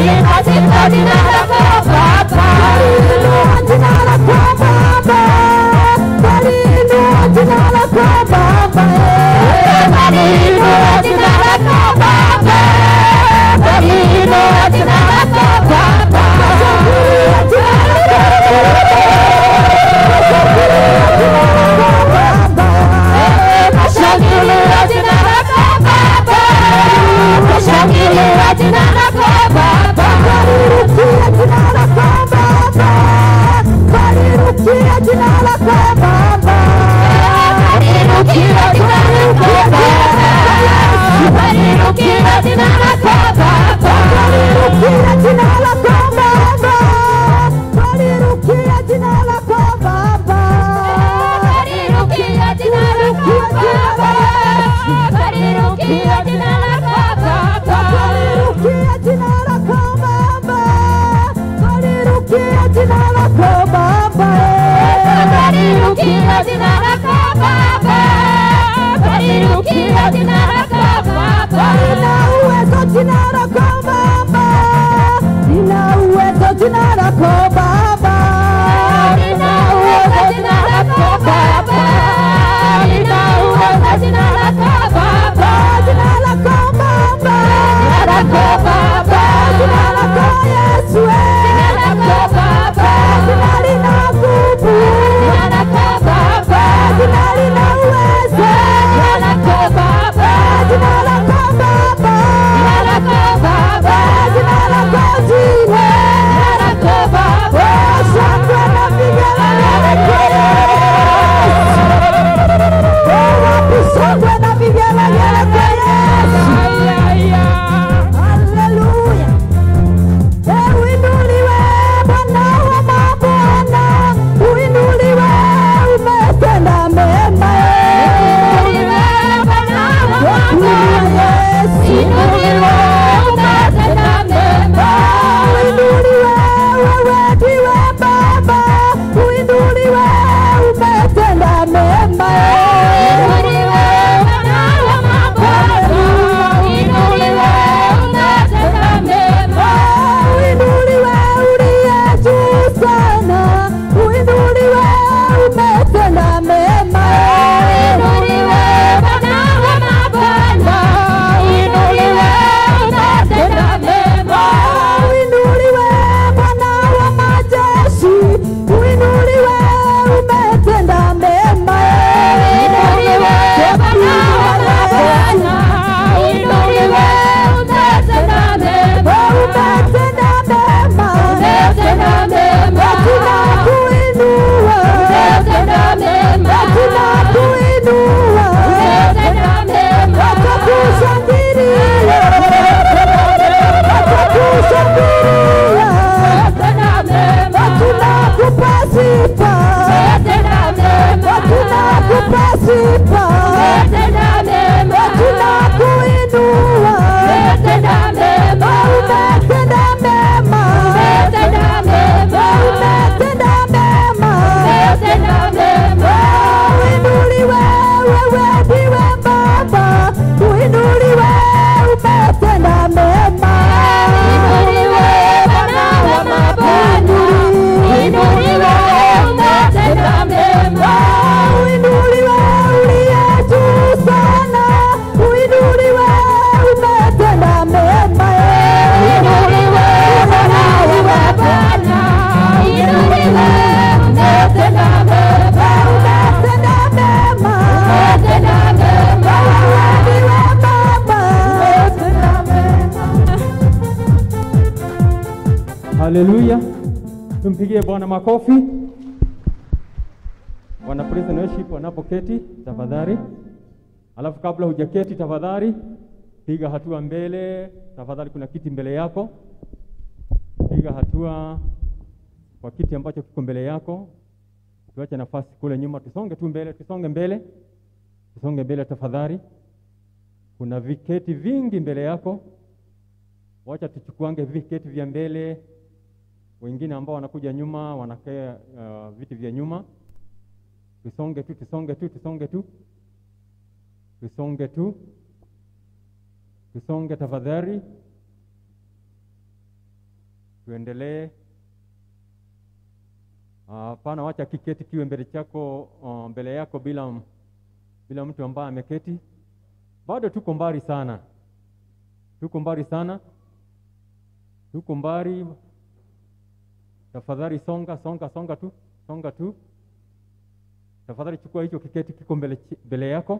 Haleluya, tumpigie Bwana makofi. Wana praise and worship wanapoketi tafadhali. Alafu kabla hujaketi, tafadhali piga hatua mbele tafadhali. Kuna kiti mbele yako, piga hatua kwa kiti ambacho kiko mbele yako. Tuache nafasi kule nyuma, tusonge tu mbele, tusonge mbele, tusonge mbele tafadhali. Kuna viketi vingi mbele yako, wacha tuchukuange viketi vya mbele. Wengine ambao wanakuja nyuma wanakaa uh, viti vya nyuma. Tusonge tu, tusonge tu, tusonge tu, tusonge tu, tusonge tafadhali. tuendelee. Hapana, wacha kiketi kiwe mbele chako, uh, mbele yako bila bila mtu ambaye ameketi. Bado tuko mbali sana, tuko mbali sana, tuko mbali. Tafadhali songa songa songa tu songa tu. Tafadhali chukua hicho kiketi kiko mbele, mbele yako.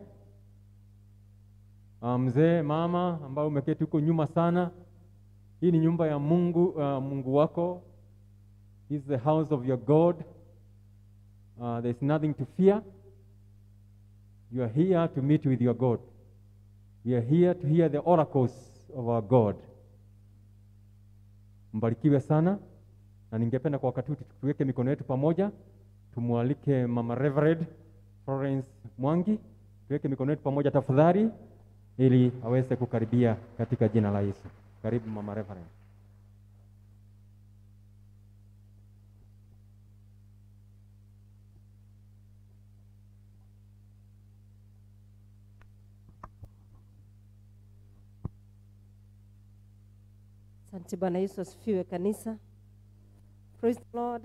Uh, mzee mama ambao umeketi huko nyuma sana, hii ni nyumba ya Mungu, uh, Mungu wako. This is the house of your God. Uh, there is nothing to fear. You are here to meet with your God. We are here to hear the oracles of our God. Mbarikiwe sana, na ningependa kwa wakati huu tuweke mikono yetu pamoja, tumwalike Mama Reverend Florence Mwangi, tuweke mikono yetu pamoja tafadhali, ili aweze kukaribia katika jina la Yesu. Karibu Mama Reverend. Asante Bwana Yesu asifiwe kanisa. Praise the Lord.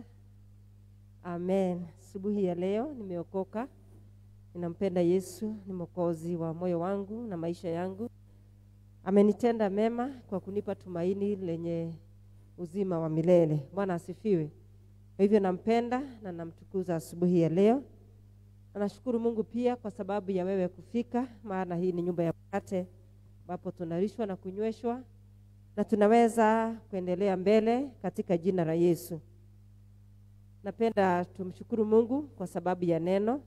Amen. Asubuhi ya leo nimeokoka, ninampenda Yesu, ni mwokozi wa moyo wangu na maisha yangu. Amenitenda mema kwa kunipa tumaini lenye uzima wa milele. Bwana asifiwe. Kwa hivyo nampenda na namtukuza asubuhi ya leo. Na nashukuru Mungu pia kwa sababu ya wewe kufika, maana hii ni nyumba ya mkate ambapo tunalishwa na kunyweshwa na tunaweza kuendelea mbele katika jina la Yesu. Napenda tumshukuru Mungu kwa sababu ya neno,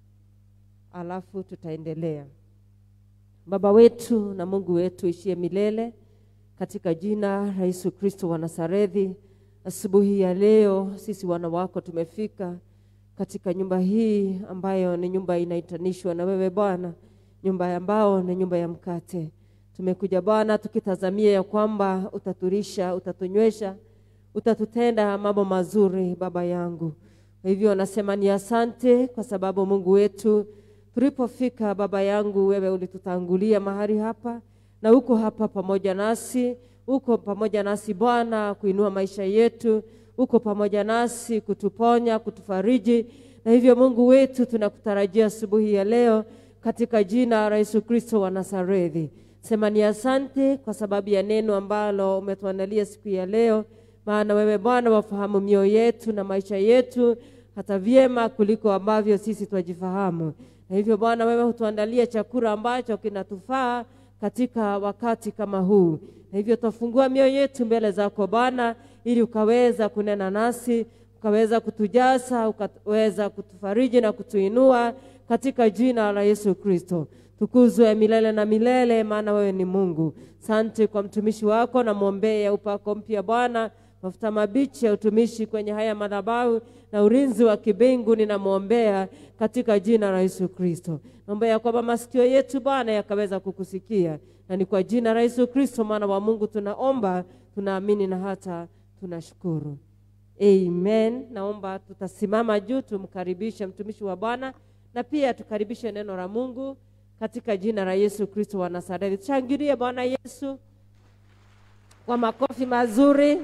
alafu tutaendelea. Baba wetu na Mungu wetu ishie milele, katika jina la Yesu Kristo wa Nazarethi, asubuhi ya leo sisi wana wako tumefika katika nyumba hii ambayo ni nyumba inaitanishwa na wewe Bwana, nyumba ambao ni nyumba ya mkate Tumekuja Bwana tukitazamia ya kwamba utaturisha, utatunywesha, utatutenda mambo mazuri Baba yangu. Kwa hivyo nasema ni asante kwa sababu Mungu wetu, tulipofika Baba yangu, wewe ulitutangulia mahali hapa na uko hapa pamoja nasi, uko pamoja nasi Bwana kuinua maisha yetu, uko pamoja nasi kutuponya, kutufariji. Na hivyo Mungu wetu, tunakutarajia asubuhi ya leo katika jina la Yesu Kristo wa Nazarethi. Sema ni asante kwa sababu ya neno ambalo umetuandalia siku ya leo, maana wewe Bwana wafahamu mioyo yetu na maisha yetu hata vyema kuliko ambavyo sisi twajifahamu. Na hivyo Bwana, wewe hutuandalia chakula ambacho kinatufaa katika wakati kama huu, na hivyo twafungua mioyo yetu mbele zako Bwana, ili ukaweza kunena nasi, ukaweza kutujaza, ukaweza kutufariji na kutuinua katika jina la Yesu Kristo. Tukuzwe milele na milele, maana wewe ni Mungu. Sante kwa mtumishi wako, namwombea upako mpya Bwana, mafuta mabichi ya utumishi kwenye haya madhabahu na ulinzi wa kibingu ninamwombea katika jina la Yesu Kristo. Naombea kwamba masikio yetu Bwana yakaweza kukusikia, na ni kwa jina la Yesu Kristo mwana wa Mungu tunaomba, tunaamini na hata tunashukuru. Amen. Naomba tutasimama juu tumkaribishe mtumishi wa Bwana na pia tukaribishe neno la Mungu katika jina la Yesu Kristo wa Nazareti. Tushangilie Bwana Yesu kwa makofi mazuri.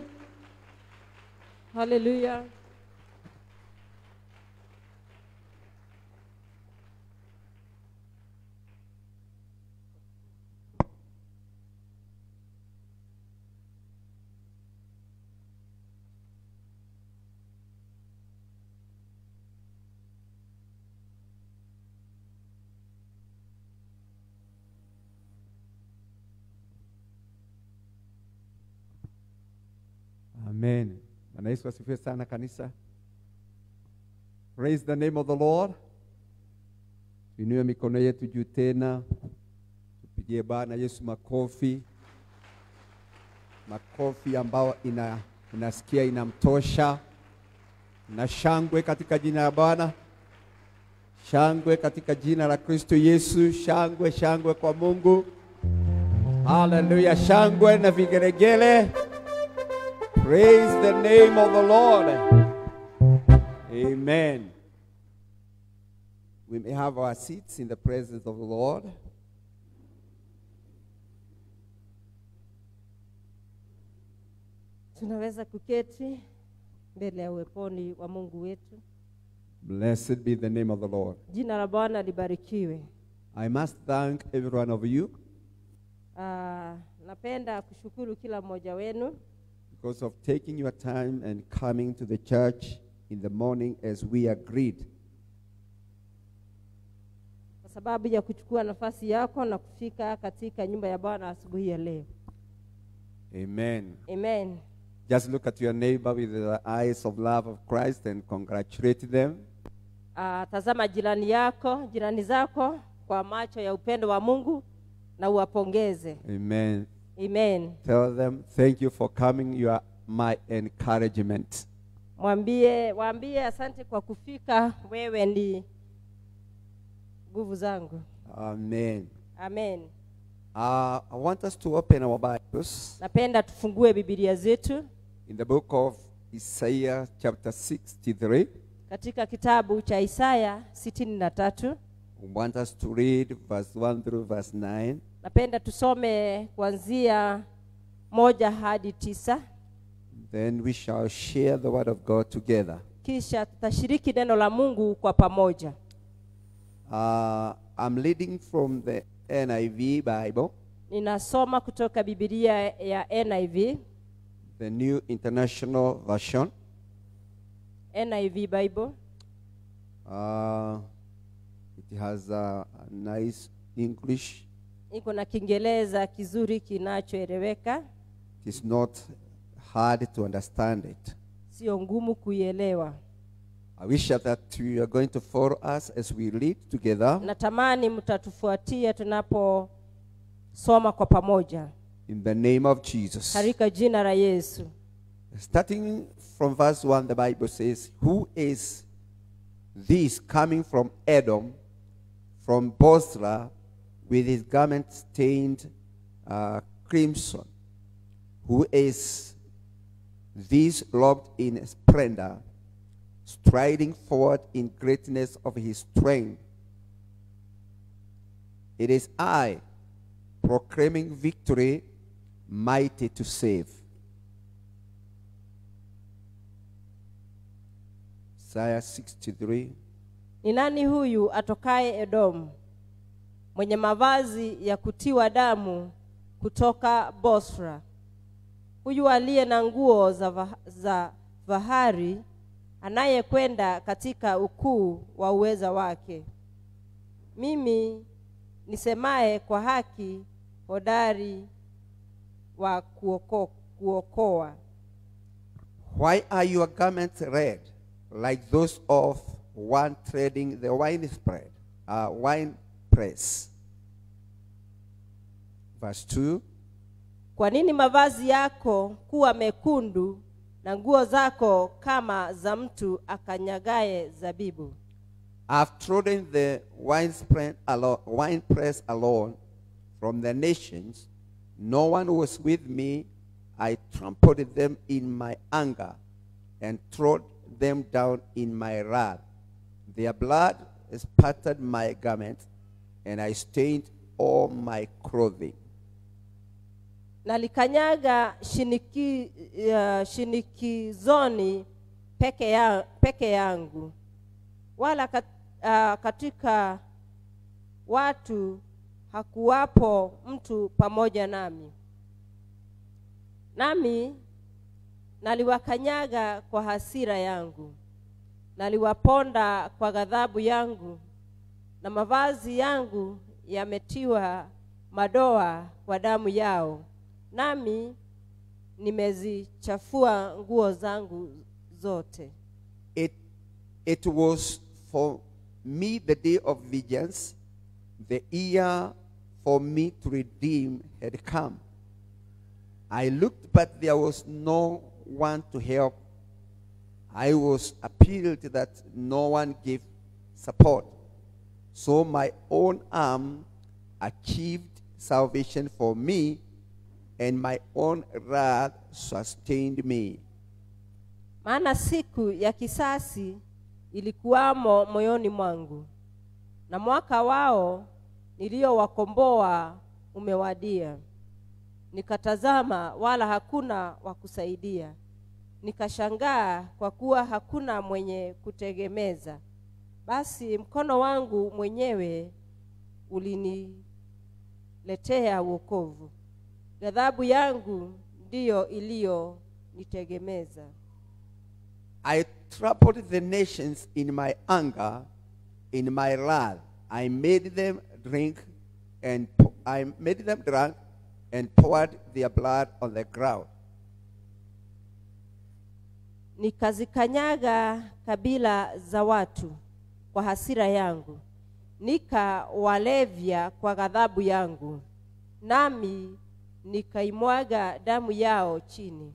Haleluya. Amen. Bwana Yesu asifiwe sana kanisa. Praise the name of the Lord. Tuinue mikono yetu juu tena, tupigie Bwana Yesu makofi, makofi ambao ina, unasikia inamtosha, na shangwe katika jina la Bwana, shangwe katika jina la Kristo Yesu, shangwe shangwe kwa Mungu. Haleluya, shangwe na vigelegele. Praise the name of the Lord. Amen. We may have our seats in the presence of the Lord. Tunaweza kuketi mbele ya uweponi wa Mungu wetu. Blessed be the name of the Lord. Jina la Bwana libarikiwe. I must thank every one of you Ah, napenda kushukuru kila mmoja wenu because of taking your time and coming to the church in the morning as we agreed. kwa sababu ya kuchukua nafasi yako na kufika katika nyumba ya Bwana asubuhi ya leo. Amen. Amen. Just look at your neighbor with the eyes of love of Christ and congratulate them. Ah, tazama jirani yako, jirani zako kwa macho ya upendo wa Mungu na uwapongeze. Amen. Amen. Tell them, thank you for coming. You are my encouragement. Mwambie, waambie asante kwa kufika, wewe ni nguvu zangu. Amen. Amen. Uh, I want us to open our Bibles Napenda tufungue Biblia zetu in the book of Isaiah, chapter 63. katika kitabu cha Isaya sitini na tatu. I want us to read verse 1 through verse 9. Napenda tusome kuanzia moja hadi tisa, Then we shall share the word of God together. kisha tutashiriki neno la Mungu kwa pamoja. Uh, I'm reading from the NIV Bible, Ninasoma kutoka Biblia ya NIV, the New International Version. NIV Bible. Uh, it has a, a nice English. Iko na Kiingereza kizuri kinachoeleweka, It is not hard to understand it. sio ngumu kuielewa. I wish that you are going to follow us as we read together Natamani mtatufuatia tunaposoma kwa pamoja in the name of Jesus. katika jina la Yesu. Starting from verse 1, the Bible says, Who is this coming from Edom, from Bosra, with his garment stained uh, crimson? Who is this robed in splendor, striding forward in greatness of his strength? It is I, proclaiming victory, mighty to save. Isaiah 63. Ni nani huyu atokaye Edomu, mwenye mavazi ya kutiwa damu kutoka Bosra? Huyu aliye na nguo za, va, za fahari, anayekwenda katika ukuu wa uweza wake. Mimi nisemaye kwa haki, hodari wa kuoko, kuokoa. Why are your garments red, like those of one treading the wine spread, uh, wine press? Verse 2. Kwa nini mavazi yako kuwa mekundu na nguo zako kama za mtu akanyagaye zabibu? I've trodden the winespread alo- winepress alone from the nations. No one was with me. I trampled them in my anger and trod them down in my wrath. Their blood spattered my garments, and I stained all my clothing. Nalikanyaga shiniki, uh, shinikizoni peke, ya, peke yangu, wala kat, uh, katika watu hakuwapo mtu pamoja nami. Nami naliwakanyaga kwa hasira yangu, naliwaponda kwa ghadhabu yangu, na mavazi yangu yametiwa madoa kwa damu yao, nami nimezichafua nguo zangu zote. It, it was for me the day of vengeance, the year for me to redeem had come. I looked, but there was no one to help. I was appealed that no one gave support. So my own arm achieved salvation for me, and my own wrath sustained me. Maana siku ya kisasi ilikuwamo moyoni mwangu, na mwaka wao niliowakomboa umewadia. nikatazama, wala hakuna wa kusaidia. Nikashangaa kwa kuwa hakuna mwenye kutegemeza. Basi mkono wangu mwenyewe uliniletea wokovu, ghadhabu yangu ndiyo iliyonitegemeza. I trampled the nations in my anger, in my wrath. I made them drink and po- I made them drunk and poured their blood on the ground. Nikazikanyaga kabila za watu kwa hasira yangu, nikawalevya kwa ghadhabu yangu, nami nikaimwaga damu yao chini.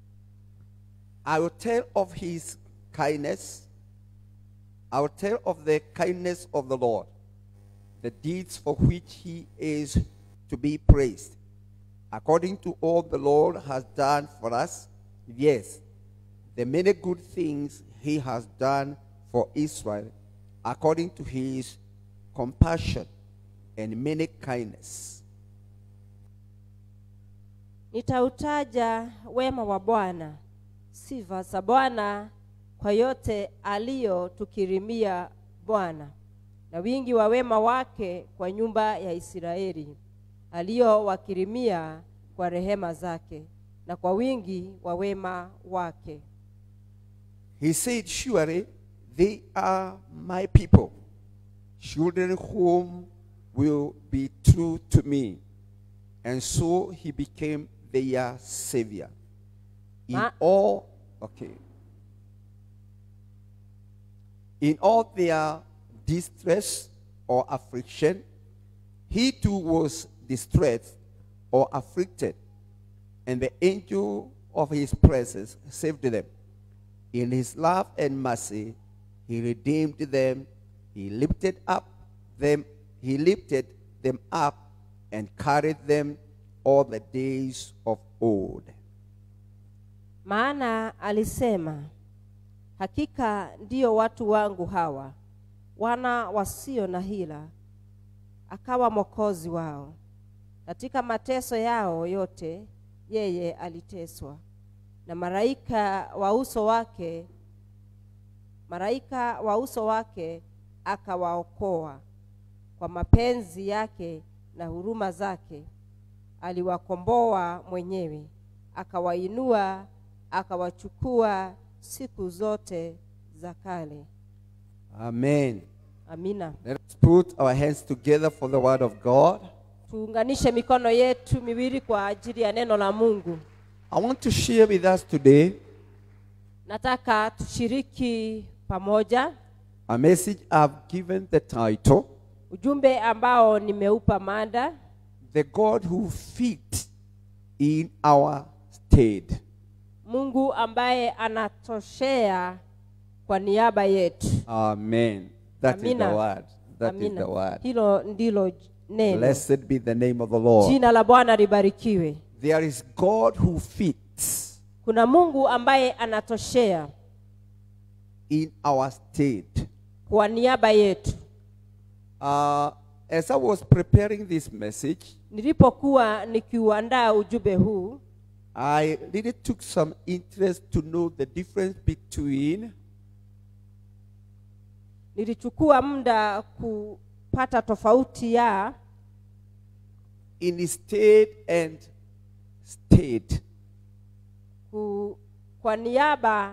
I will tell of his kindness. I will tell of the kindness of the Lord, the deeds for which he is to be praised. According to all the Lord has done for us, yes, the many good things he has done for Israel, according to his compassion and many kindness. Nitautaja wema wa Bwana, sifa za Bwana kwa yote aliyotukirimia Bwana, na wingi wa wema wake kwa nyumba ya Israeli, aliyowakirimia kwa rehema zake, na kwa wingi wa wema wake. He said, Surely they are my people, children whom will be true to me. And so he became their savior. In Ma- all, okay. In all their distress or affliction, he too was distressed or afflicted, and the angel of his presence saved them. In his love and mercy, he redeemed them. He lifted up them. He lifted them up and carried them all the days of old. Maana alisema, hakika ndiyo watu wangu hawa, wana wasio na hila, akawa mwokozi wao. Katika mateso yao yote yeye aliteswa, na malaika wa uso wake malaika wa uso wake akawaokoa. Kwa mapenzi yake na huruma zake aliwakomboa mwenyewe, akawainua, akawachukua siku zote za kale. Amen. Amina. Let us put our hands together for the word of God. Tuunganishe mikono yetu miwili kwa ajili ya neno la Mungu. I want to share with us today Nataka tushiriki pamoja a message I've given the title ujumbe ambao nimeupa mada The God Who Fit in Our Stead. Mungu ambaye anatoshea kwa niaba yetu. Amen. That is the Amina. word. That is Amina. the word. Hilo ndilo neno. Blessed be the name of the Lord. Jina la Bwana libarikiwe. There is God who fits Kuna Mungu ambaye anatoshea in our state. kwa niaba yetu. Uh, as I was preparing this message, Nilipokuwa nikiuandaa ujumbe huu, I really took some interest to know the difference between nilichukua muda kupata tofauti ya in state and state. ku, kwa niaba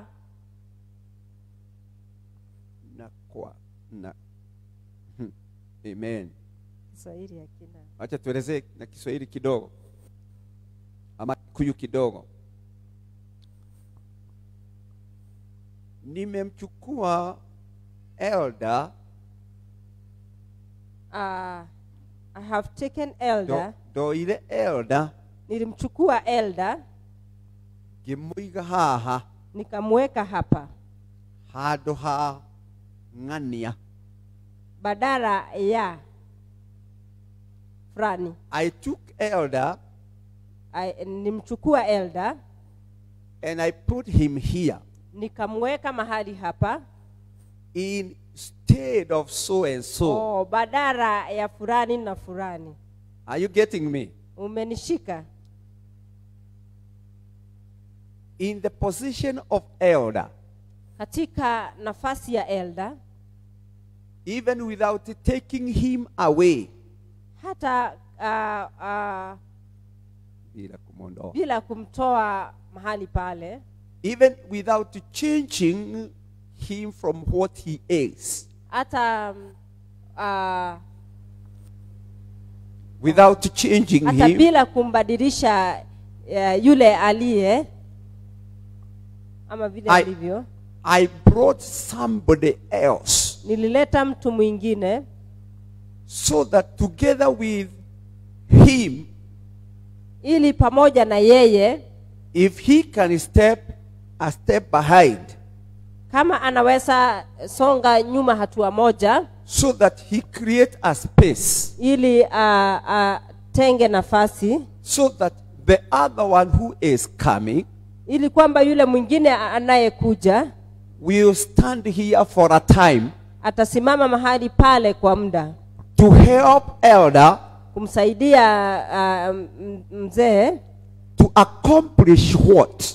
Na kwa na. Hmm. Amen. Kiswahili hakina. Acha tuelezee na Kiswahili kidogo ama Kikuyu kidogo. Nimemchukua elder Uh, I have taken do, elder, do ile elder nilimchukua elder ngimuiga haha nikamweka hapa handu ha ng'ania badala ya fulani. I took elder I- Nilimchukua elder and I put him here nikamweka mahali hapa in stead of so and so. oh, badala ya fulani na fulani. Are you getting me? Umenishika? in the position of elder, katika nafasi ya elda even without taking him away, hata uh, uh, bila kumwondoa. bila kumtoa mahali pale even without changing him from what he is, hata um, uh, without changing hata him, bila kumbadilisha uh, yule aliye ama vile I- alivyo I brought somebody else nilileta mtu mwingine so that together with him, ili pamoja na yeye if he can step a step behind, kama anaweza songa nyuma hatua moja so that he create a space, ili atenge uh, uh, nafasi so that the other one who is coming ili kwamba yule mwingine anayekuja will stand here for a time atasimama mahali pale kwa muda to help elder kumsaidia uh, m- mzee to accomplish what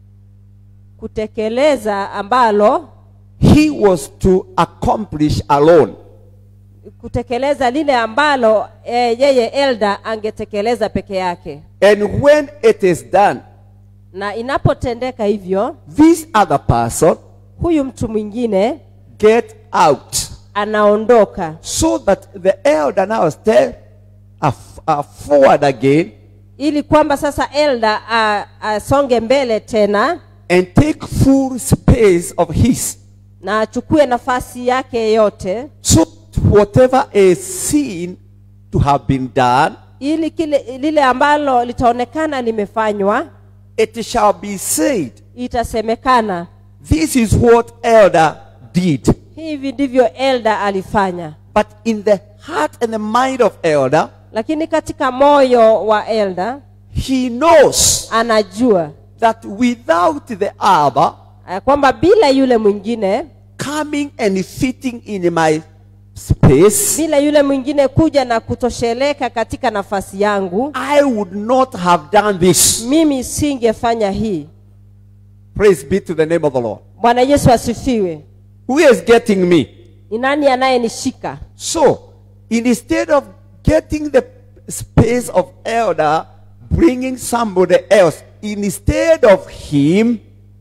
kutekeleza ambalo he was to accomplish alone. kutekeleza lile ambalo e, yeye elda angetekeleza peke yake And when it is done, na inapotendeka hivyo this other person huyu mtu mwingine get out anaondoka so that the elder now step af- uh, forward again ili kwamba sasa elda a- asonge mbele tena and take full space of his. na achukue nafasi yake yote So whatever is seen to have been done, ili kile lile ambalo litaonekana limefanywa it shall be said, itasemekana this is what elder did. hivi ndivyo elda alifanya But in the heart and the mind of elder, lakini katika moyo wa elda he knows anajua that without the other eh, kwamba bila yule mwingine coming and fitting in my space, bila yule mwingine kuja na kutosheleka katika nafasi yangu I would not have done this. mimi singefanya hii Praise be to the name of the Lord. bwana yesu asifiwe Who is getting me? ni nani anayenishika So, instead of getting the space of elder, bringing somebody else, instead of him,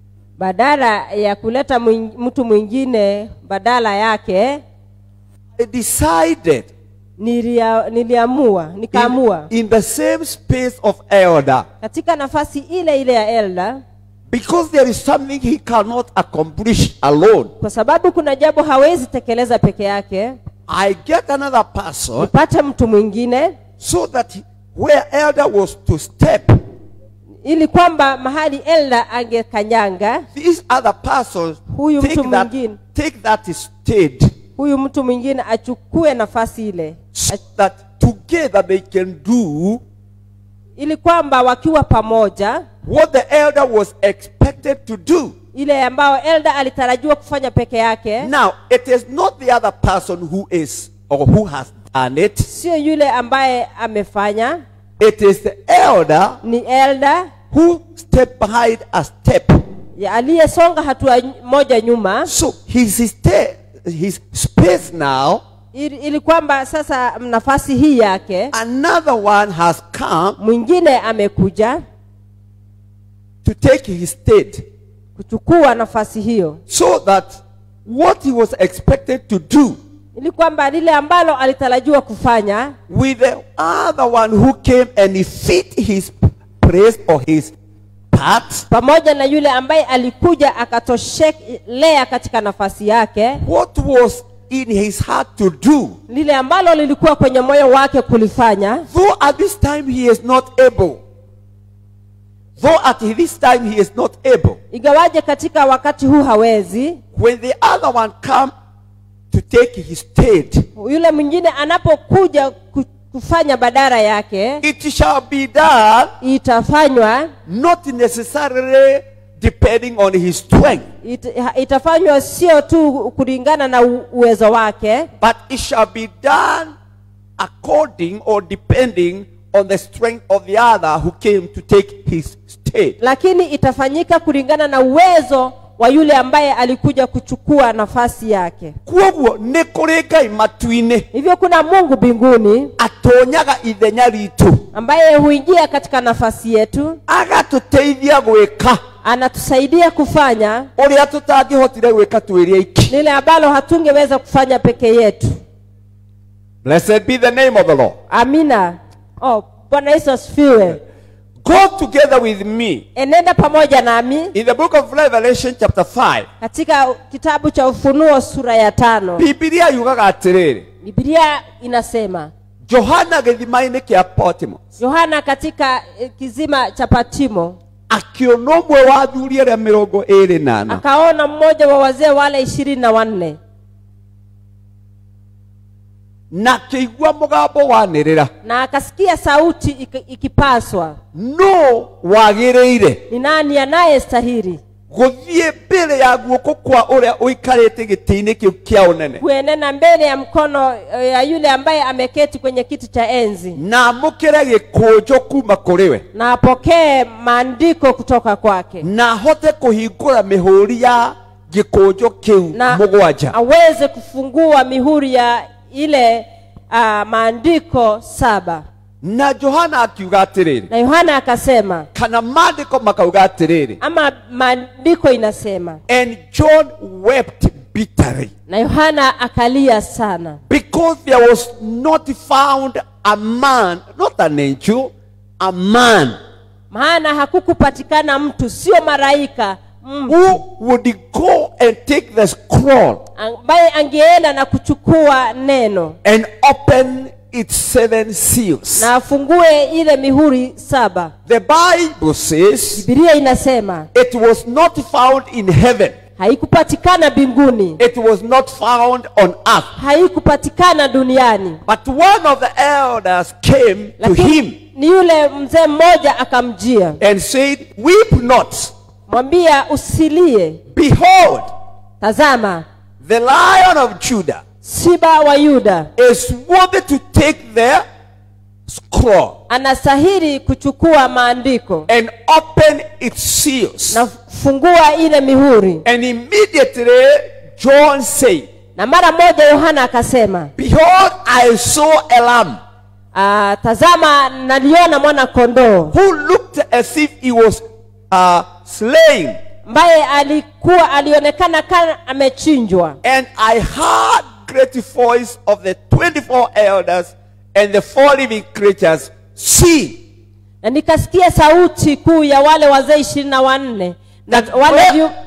badala ya kuleta mwing, mtu mwingine badala yake I decided nilia, niliamua nikaamua in, in the same space of elder, katika nafasi ile ile ya elda because there is something he cannot accomplish alone. kwa sababu kuna jambo hawezi tekeleza peke yake I get another person nipate mtu mwingine so that where elder was to step, ili kwamba mahali elda angekanyanga this other person Huyu take mtu that, mwingine. take that stage huyu mtu mwingine achukue nafasi ile so that together they can do ili kwamba wakiwa pamoja what the elder was expected to do. ile ambayo elda alitarajiwa kufanya peke yake Now, it is not the other person who is or who has done it. sio yule ambaye amefanya It is the elder ni elda who stepped behind a step. ya aliyesonga hatua ny- moja nyuma So his sta- his space now, ili, ili kwamba sasa nafasi hii yake another one has come mwingine amekuja to take his state, kuchukua nafasi hiyo so that what he was expected to do ili kwamba lile ambalo alitarajiwa kufanya with the other one who came and he fit his place or his part, pamoja na yule ambaye alikuja akatoshelea katika nafasi yake what was in his heart to do, lile ambalo lilikuwa kwenye moyo wake kulifanya though at this time he is not able, though at this time he is not able, ingawaje katika wakati huu hawezi when the other one come to take his state, yule mwingine anapokuja ku- kufanya badara yake it shall be done itafanywa not necessarily depending on his strength, it, ha- itafanywa sio tu kulingana na u- uwezo wake but it shall be done according or depending on the strength of the other who came to take his state. lakini itafanyika kulingana na uwezo wa yule ambaye alikuja kuchukua nafasi yake kwoguo nĩ kũrĩ ngai matu-inĩ hivyo kuna mungu mbinguni atonyaga ithenya ritũ ambaye huingia katika nafasi yetu agatũteithia gwĩka anatusaidia kufanya ũrĩa tũtangĩhotire gwĩka twĩrĩ aiki lile ambalo hatungeweza kufanya peke yetu blessed be the name of the lord amina oh, bwana yesu asifiwe go together with me enenda pamoja nami in the book of revelation chapter 5 katika kitabu cha ufunuo sura ya tano bibilia yugaga atĩrĩrĩ bibilia inasema johana gĩthima-inĩ kĩa potimo yohana katika eh, kizima cha patimo akĩona ũmwe wa athuri arĩa mĩrongo ĩrĩ na ana akaona mmoja wa wazee wale ishirini na wanne na akĩigua mũgambo wanĩrĩra na akasikia sauti iki- ikipaswa no wagĩrĩire ni nani anayestahili gũthiĩ mbere ya guoko kwa ũrĩa ũikarĩte gĩtĩ-inĩ kĩu kĩa ũnene kuenena mbele ya mkono eh, ya yule ambaye ameketi kwenye kiti cha enzi na amũkĩre gĩkũnjo kuma kũrĩ we na apokee maandiko kutoka kwake na ahote kũhingũra mĩhũri ya gĩkũnjo kĩu na mũgwanja aweze kufungua mihuri ya ile uh, maandiko saba na johana akiuga atĩrĩrĩ na yohana akasema kana maandĩko makauga atĩrĩrĩ ama maandiko inasema and john wept bitterly na yohana akalia sana because there was not found a man not an angel a man maana hakukupatikana mtu sio maraika mtu who would go and take the scroll ambaye angeenda na kuchukua neno and open its seven seals na afungue ile mihuri saba the bible says bibilia inasema it was not found in heaven haikupatikana mbinguni it was not found on earth haikupatikana duniani but one of the elders came to lakini him ni yule mzee mmoja akamjia and said weep not mwambia usilie behold tazama the lion of judah siba wa yuda is worthy to take the scroll anastahili kuchukua maandiko and open its seals na fungua ile mihuri and immediately john said na mara moja yohana akasema behold i saw a lamb "Ah, tazama naliona mwana kondoo who looked as if he was uh, slain ambaye alikuwa alionekana kama amechinjwa and i heard great voice of the 24 elders and the four living creatures see na nikasikia sauti kuu ya wale wazee ishirini na wanne na That wale, where- viu,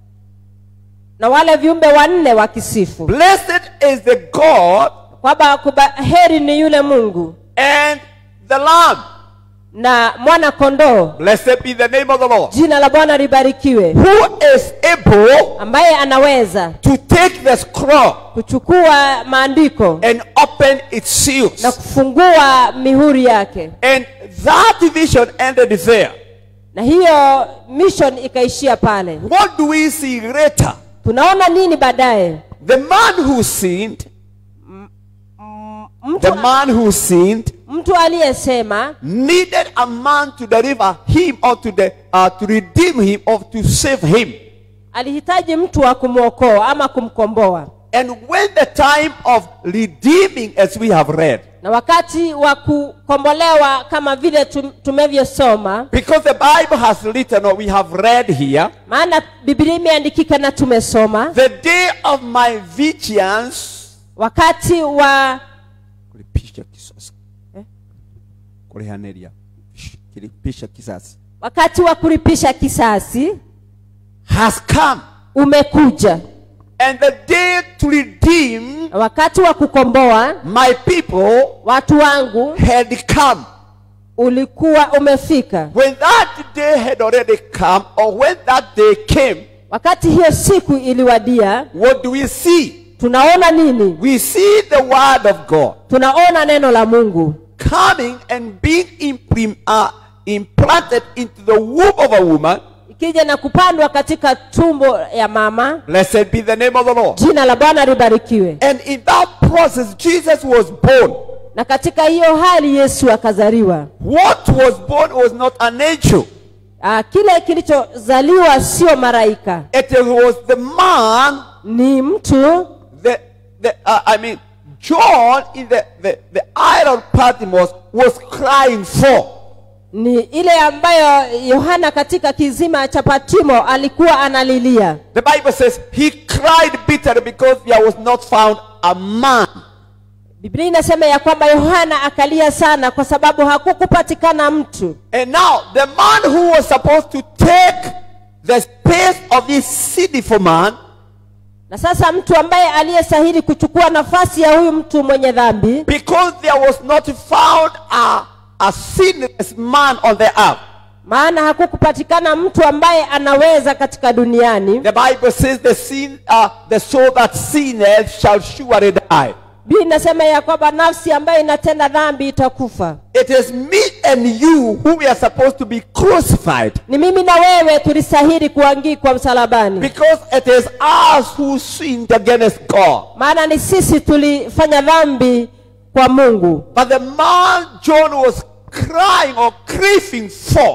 na wale viumbe wanne wakisifu blessed is the god kwamba kuba- heri ni yule mungu and the lamb na mwana kondoo blessed be the name of the lord jina la bwana libarikiwe who is able ambaye anaweza to take the scroll kuchukua maandiko and open its seals na kufungua mihuri yake and that vision ended there na hiyo mission ikaishia pale what do we see later tunaona nini baadaye the man who sinned mtu, the man who sinned mtu aliyesema needed a man to deliver him or to, the, uh, to redeem him or to save him. alihitaji mtu wa kumwokoa ama kumkomboa And when the time of redeeming, as we have read, na wakati wa kukombolewa kama vile tum- tumevyosoma because the Bible has written or we have read here, maana biblia imeandikika na tumesoma the day of my vigilance, wakati wa kulipisha kisasi Eh? kulihaneria kulipisha kisasi wakati wa kulipisha kisasi has come umekuja and the day to redeem na wakati wa kukomboa my people watu wangu had come ulikuwa umefika when that day had already come or when that day came wakati hiyo siku iliwadia what do we see tunaona nini we see the word of god tunaona neno la mungu coming and being imprim- uh, implanted into the womb of a woman ikija na kupandwa katika tumbo ya mama blessed be the name of the lord jina la bwana libarikiwe and in that process jesus was born na katika hiyo hali yesu akazaliwa What was born was not an angel. Ah, kile kilichozaliwa sio malaika It was the man, ni mtu the, the uh, I mean, John in the, the, the island Patmos was crying for. ni ile ambayo yohana katika kizima cha patimo alikuwa analilia The Bible says he cried bitterly because there was not found a man. biblia inasema ya kwamba yohana akalia sana kwa sababu hakukupatikana mtu And now the man who was supposed to take the space of this sinful man na sasa mtu ambaye aliyestahili kuchukua nafasi ya huyu mtu mwenye dhambi because there was not found a, a sinless man on the earth. maana hakukupatikana mtu ambaye anaweza katika duniani The Bible says the sin, uh, the soul that sinneth shall surely die. biblia inasema ya kwamba nafsi ambayo inatenda dhambi itakufa It is me and you who we are supposed to be crucified ni mimi na wewe tulistahili kuangikwa msalabani because it is us who sinned against God. maana ni sisi tulifanya dhambi kwa mungu But the man John was crying or craving for,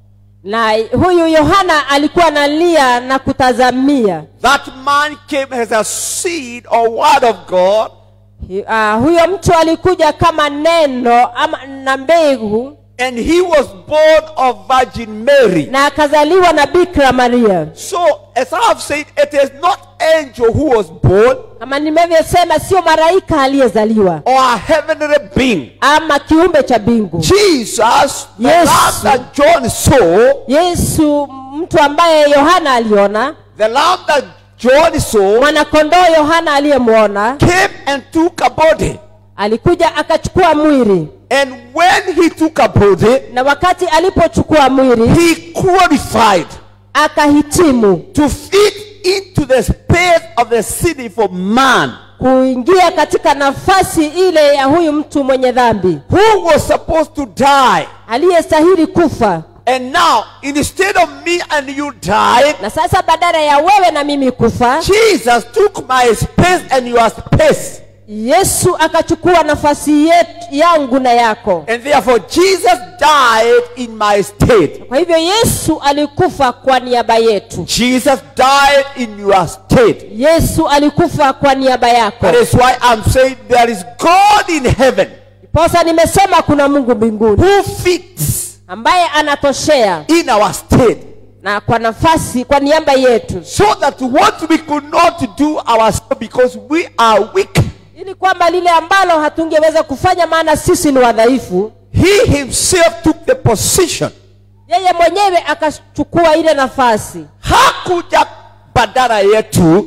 na huyu yohana alikuwa analia na kutazamia that man came as a seed or word of God uh, huyo mtu alikuja kama neno ama na mbegu and he was born of Virgin Mary. na akazaliwa na bikira maria So, as I have said, it is not angel who was born kama nimevyosema sio malaika aliyezaliwa or a heavenly being. ama kiumbe cha mbingu Jesus, the Yes. lamb that John saw, yesu mtu ambaye yohana aliona the lamb that John saw, mwanakondoo yohana aliyemwona came and took a body. alikuja akachukua mwili And when he took a body, na wakati alipochukua mwili he qualified akahitimu to fit into the space of the sinful man kuingia katika nafasi ile ya huyu mtu mwenye dhambi who was supposed to die. aliyestahili kufa And now, instead of me and you dying, na sasa badala ya wewe na mimi kufa Jesus took my space and your space. yesu akachukua nafasi yetu, yangu na yako And therefore, Jesus died in my state. kwa hivyo yesu alikufa kwa niaba yetu Jesus died in your state. yesu alikufa kwa niaba yako That is why I'm saying there is God in heaven posa nimesema kuna mungu mbinguni who fits ambaye anatoshea in our state na kwa nafasi kwa niaba yetu so that what we could not do ourselves because we are weak, ili kwamba lile ambalo hatungeweza kufanya maana sisi ni wadhaifu He Himself took the position. yeye mwenyewe akachukua ile nafasi Hakuja badala yetu,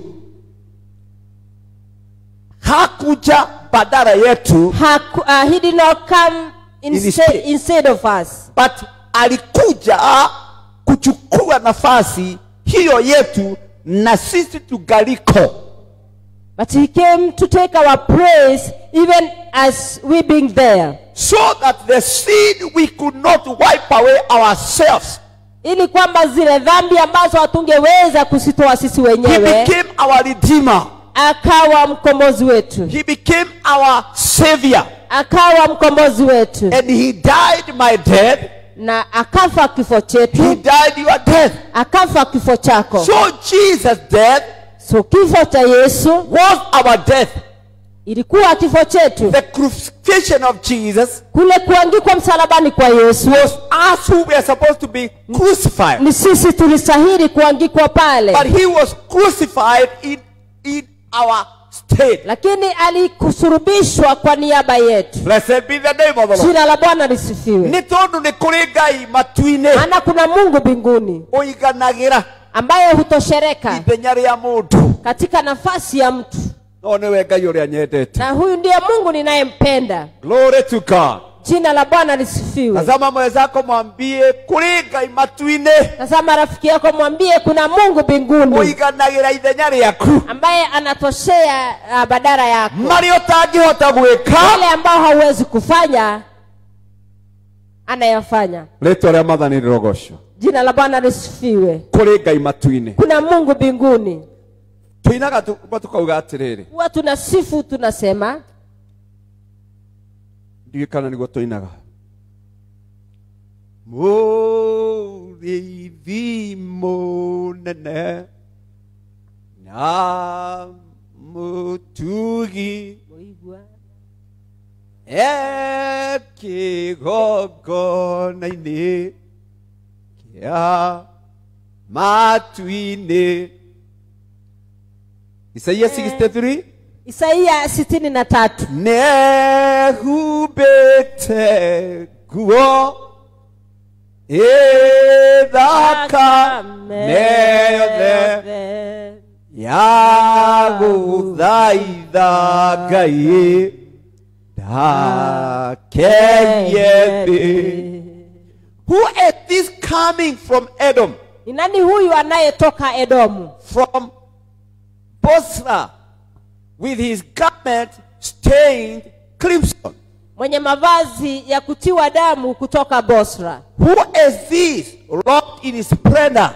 hakuja badala yetu, Haku, uh, he did not come instead, Instead. instead of us but alikuja kuchukua nafasi hiyo yetu na sisi tugaliko. but he came to take our praise even as we being there so that the sin we could not wipe away ourselves. ili kwamba zile dhambi ambazo hatungeweza kuzitoa sisi He wenyewe became our redeemer. akawa mkombozi wetu He became our savior. akawa mkombozi wetu And he died my death. na akafa kifo He chetu died your death. akafa kifo chako So Jesus' death so kifo cha yesu was our death. ilikuwa kifo chetu The crucifixion of Jesus kule kuangikwa msalabani kwa yesu was us who were supposed to be crucified. ni sisi tulistahili kuangikwa pale But he was crucified in, in our state. lakini alikusurubishwa kwa niaba yetu Blessed be the name of the Lord. jina la bwana lisifiwe nä tondå nä kå rä ngai matu-inä maana kuna mungu mbinguni å iganagä ra ambaye hutoshereka ithenya rä a må ndå katika nafasi ya mtu no nä we ngai å rä a nyendete na huyu ndiye mungu ninayempenda glory to god jina la bwana lisifiwe tazama mwenzako mwambie kå rä ngai matu-inĩ tazama rafiki yako mwambie kuna mungu å mbinguni iganagä ra ithenya rä aku ambaye anatoshea uh, badara yako marä å tangä hota gwä ka yale ambao hauwezi kufanya anayafanya rä twa rä a mathani rä rogocwo jina la bwana lisifiwe kå rä ngai matu-inĩ kuna mungu mbinguni tå inaga tå kauga atä rä rä huwa tunasifu tunasema ndiå kana nä guo tå inaga må rä ithi må nene na må tugi Mũigua. kä gongona-inä kä a matu-inä isaia 63 isaia sitini na tatu nehumbĩte nguo ĩthaka yothe ya gũthaitha ngai ndakeye thĩ who is this coming from edom ni nani huyu anayetoka edomu from bosra with his garment stained crimson mwenye mavazi ya kutiwa damu kutoka bosra Who is this robed in splendor,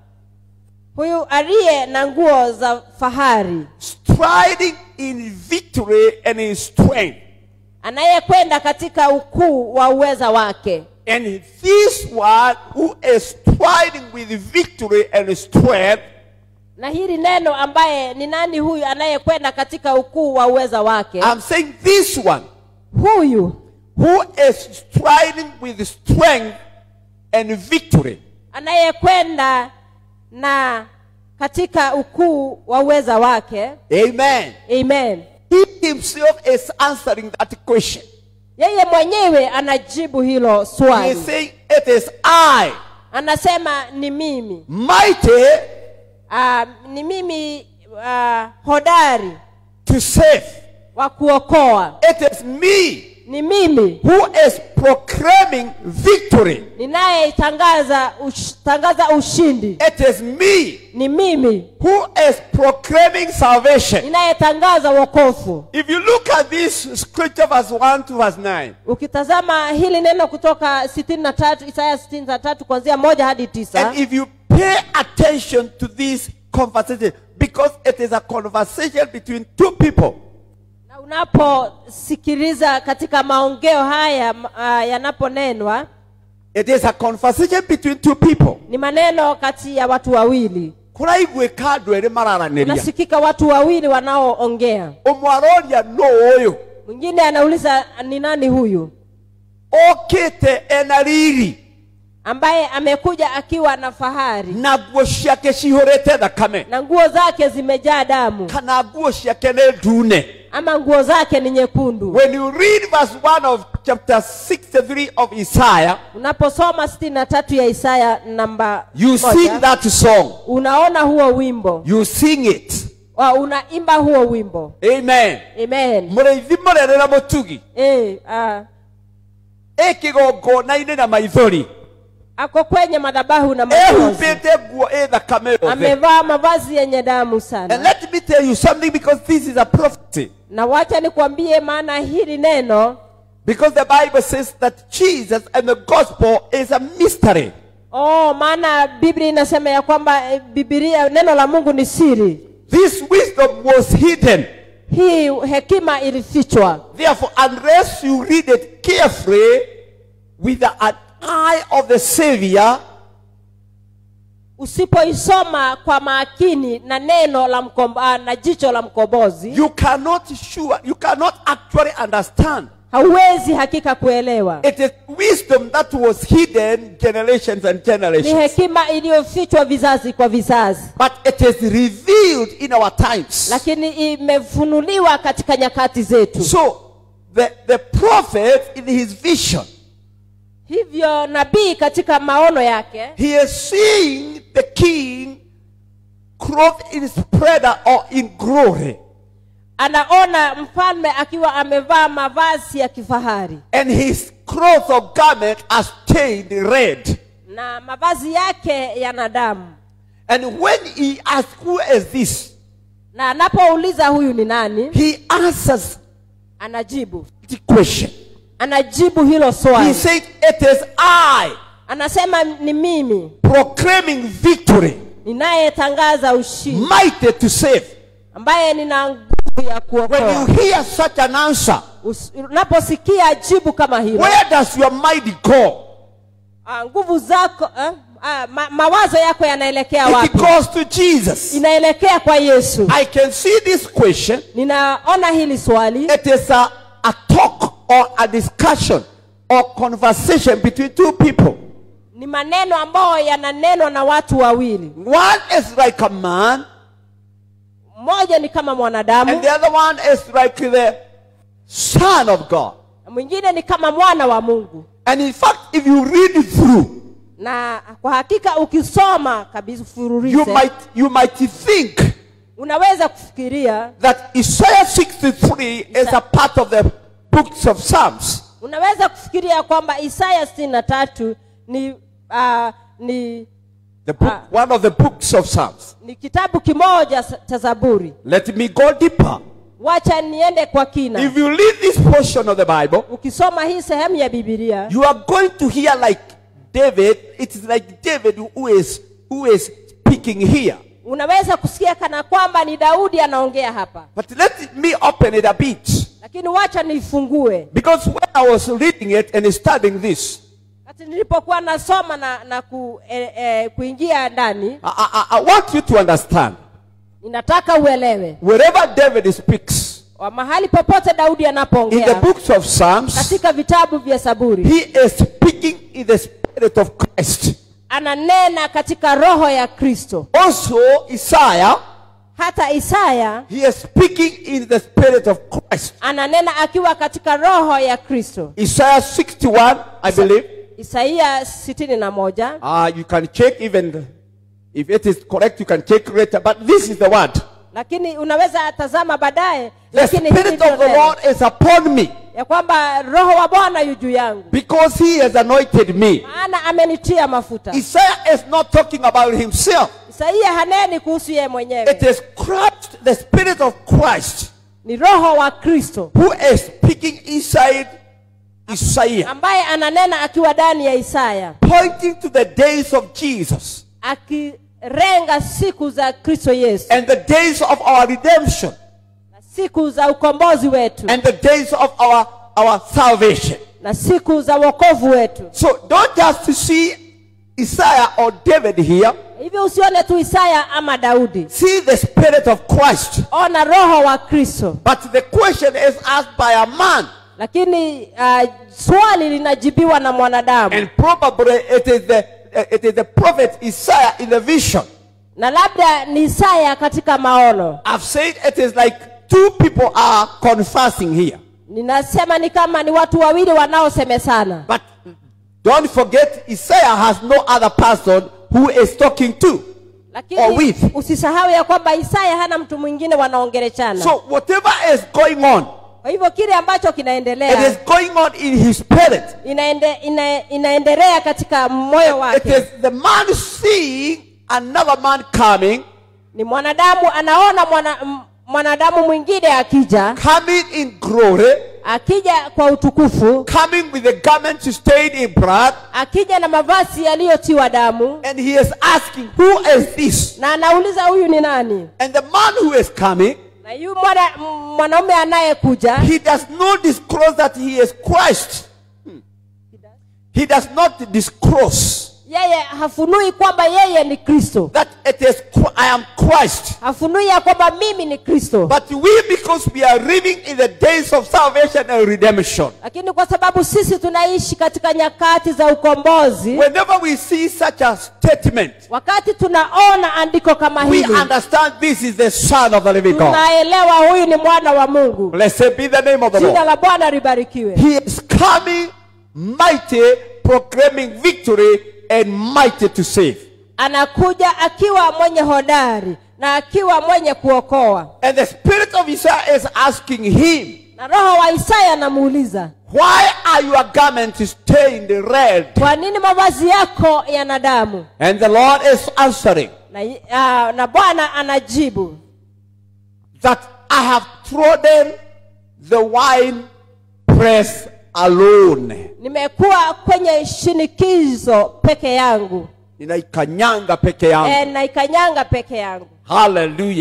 huyu aliye na nguo za fahari striding in victory and in strength? anayekwenda katika ukuu wa uweza wake And this one who is striding with victory and strength na hili neno ambaye ni nani huyu anayekwenda katika ukuu wa uweza wake I'm saying this one huyu who is striding with strength and victory anayekwenda na katika ukuu wa uweza wake amen amen he himself is answering that question yeye mwenyewe anajibu hilo he is swali saying it is i anasema ni mimi mighty uh, ni mimi uh, hodari to save wa kuokoa it is me ni mimi who is proclaiming victory ninayeitangaza ush, tangaza ushindi it is me ni mimi who is proclaiming salvation ninayetangaza wokovu if you look at this scripture verse 1 to verse 9 ukitazama hili neno kutoka sitini na tatu isaya sitini na tatu kuanzia moja hadi tisa And if you pay attention to this conversation, because it is a conversation between two people, na unaposikiliza katika maongeo haya uh, yanaponenwa it is a conversation between two people. ni maneno kati ya watu wawili kuraiguĩka andũ erĩ mararanĩria unasikika watu wawili wanaoongea ũmwe aroria no ũyũ mwingine anauliza ni nani huyu okĩte ena riri ambaye amekuja akiwa na fahari na nguo ciake cihũrĩte thakame na nguo zake zimejaa damu kana nguo ciake nĩ ndune ama nguo zake ni nyekundu when you read verse 1 of chapter 63 of isaiah unaposoma sitini na tatu ya isaya namba you moja, sing that song unaona huo wimbo you sing it wa unaimba huo wimbo amen amen mũrĩithi mũrerera mũtugi e, uh, ĩ kĩgongona-inĩ na maithori ako kwenye madhabahu na machozi ehumbĩte nguo ĩ thakame yothe amevaa mavazi yenye damu and sana let me tell you something because this is a prophecy na wacha nikwambie maana hili neno because the bible says that jesus and the gospel is a mystery oh maana biblia inasema ya kwamba eh, bibilia neno la mungu ni siri this wisdom was hidden hii hekima ilifichwa therefore unless you read it carefully with an eye of the savior usipoisoma kwa makini na neno la mkombo, ah, na jicho la mkombozi you cannot sure you cannot actually understand hauwezi hakika kuelewa it is wisdom that was hidden generations and ni generations hekima iliyofichwa vizazi kwa vizazi but it is revealed in our times lakini imefunuliwa katika nyakati zetu so the, the prophet in his vision hivyo nabii katika maono yake he is seeing the king clothed in splendor or in glory anaona mfalme akiwa amevaa mavazi ya kifahari and his clothes or garment are stained red na mavazi yake yana damu and when he asks who is this na anapouliza huyu ni nani he answers anajibu the question anajibu hilo he swali said it is i anasema ni mimi proclaiming victory ninayetangaza ushindi mighty to save ambaye nina nguvu ya when you kuokoa hear such an answer Us- unaposikia jibu kama hilo where does your mind go? ah, nguvu zako eh, ah, ma, mawazo yako yanaelekea It wapi goes to Jesus. inaelekea kwa yesu I can see this question. ninaona hili swali It is a, a talk or a discussion or conversation between two people. ni maneno ambayo yananenwa na watu wawili One is like a man, mmoja ni kama mwanadamu and the other one is like the Son of God. na mwingine ni kama mwana wa mungu And in fact, if you read it through, na kwa hakika ukisoma kabisa you fururise might you might think unaweza kufikiria that Isaiah 63 is a part of the books of Psalms. unaweza kufikiria kwamba isaya sitini na tatu ni uh, ni The book, Ah. one of the books of Psalms. ni kitabu kimoja sa- cha zaburi Let me go deeper. wacha niende kwa kina If you read this portion of the Bible, ukisoma hii sehemu ya bibilia you are going to hear like David. It is like David who is who is speaking here. unaweza kusikia kana kwamba ni daudi anaongea hapa But let me open it a bit. lakini wacha niifungue Because when I was reading it and studying this, kati nilipokuwa nasoma na, na ku, eh, eh, kuingia ndani I, I, I want you to understand ninataka uelewe wherever David speaks wa mahali popote daudi in the anapoongea books of Psalms, katika vitabu vya saburi he is speaking in the spirit of Christ. ananena katika roho ya kristo Also, Isaiah, hata isaya he is speaking in the spirit of Christ. ananena akiwa katika roho ya kristo Isaiah 61, I believe. isaia sitini na moja Uh, you can check even if it is correct, you can check later. But this is the word. lakini unaweza tazama baadaye The lakini hili spirit ndilo of the neno. Lord is upon me ya kwamba roho wa bwana yu juu yangu because he has anointed me. maana amenitia mafuta Isaiah is not talking about himself. isaia haneni kuhusu yeye It mwenyewe is Christ, the spirit of Christ, ni roho wa kristo who is speaking inside Isaiah, ambaye ananena akiwa ndani ya isaya pointing to the days of Jesus akirenga siku za kristo yesu and the days of our redemption na siku za ukombozi wetu and the days of our, our salvation. na siku za wokovu wetu So don't just see Isaiah or David here. hivyo usione tu isaya ama daudi See the spirit of Christ. ona roho wa kristo But the question is asked by a man. lakini uh, swali linajibiwa na mwanadamu And probably it is the it is the prophet Isaiah in the vision. na labda ni isaya katika maono I've said it is like two people are conversing here. ninasema ni kama ni watu wawili wanaosemesana But don't forget, Isaiah has no other person who is talking to. Or lakini with. usisahau ya kwamba isaya hana mtu mwingine wanaongelechana So whatever is going on, kwa hivyo kile ambacho it kinaendelea is going on in his spirit. inaende, ina, inaendelea katika moyo It wake is the man seeing another man coming, ni mwanadamu anaona mwana, m- mwanadamu mwingine akija coming in glory, akija kwa utukufu coming with the garment stained in blood, akija na mavazi yaliyotiwa damu and he is asking, Who is this? na anauliza huyu ni nani And the man who is coming, na yu mwana, m- mwanaume anayekuja he does not disclose that he is Christ. He does not disclose yeye hafunui kwamba yeye ni kristo that it is Chr- I am Christ. hafunui ya kwamba mimi ni kristo But we, because we are living in the days of salvation and redemption, lakini kwa sababu sisi tunaishi katika nyakati za ukombozi whenever we see such a statement, wakati tunaona andiko kama we hili understand this is the Son of the living God. tunaelewa huyu ni mwana wa mungu Blessed be the name of the jina Lord. la bwana libarikiwe He is coming mighty, proclaiming victory and mighty to save. anakuja akiwa mwenye hodari na akiwa mwenye kuokoa And the spirit of Isaiah is asking him, na roho wa isaya anamuuliza Why are your garments stained red? kwa nini mavazi yako yana damu And the Lord is answering na, uh, na bwana anajibu that I have trodden the wine press alone. nimekuwa kwenye shinikizo peke yangu Ninaikanyanga peke yangu. e, naikanyanga peke yangu Hallelujah.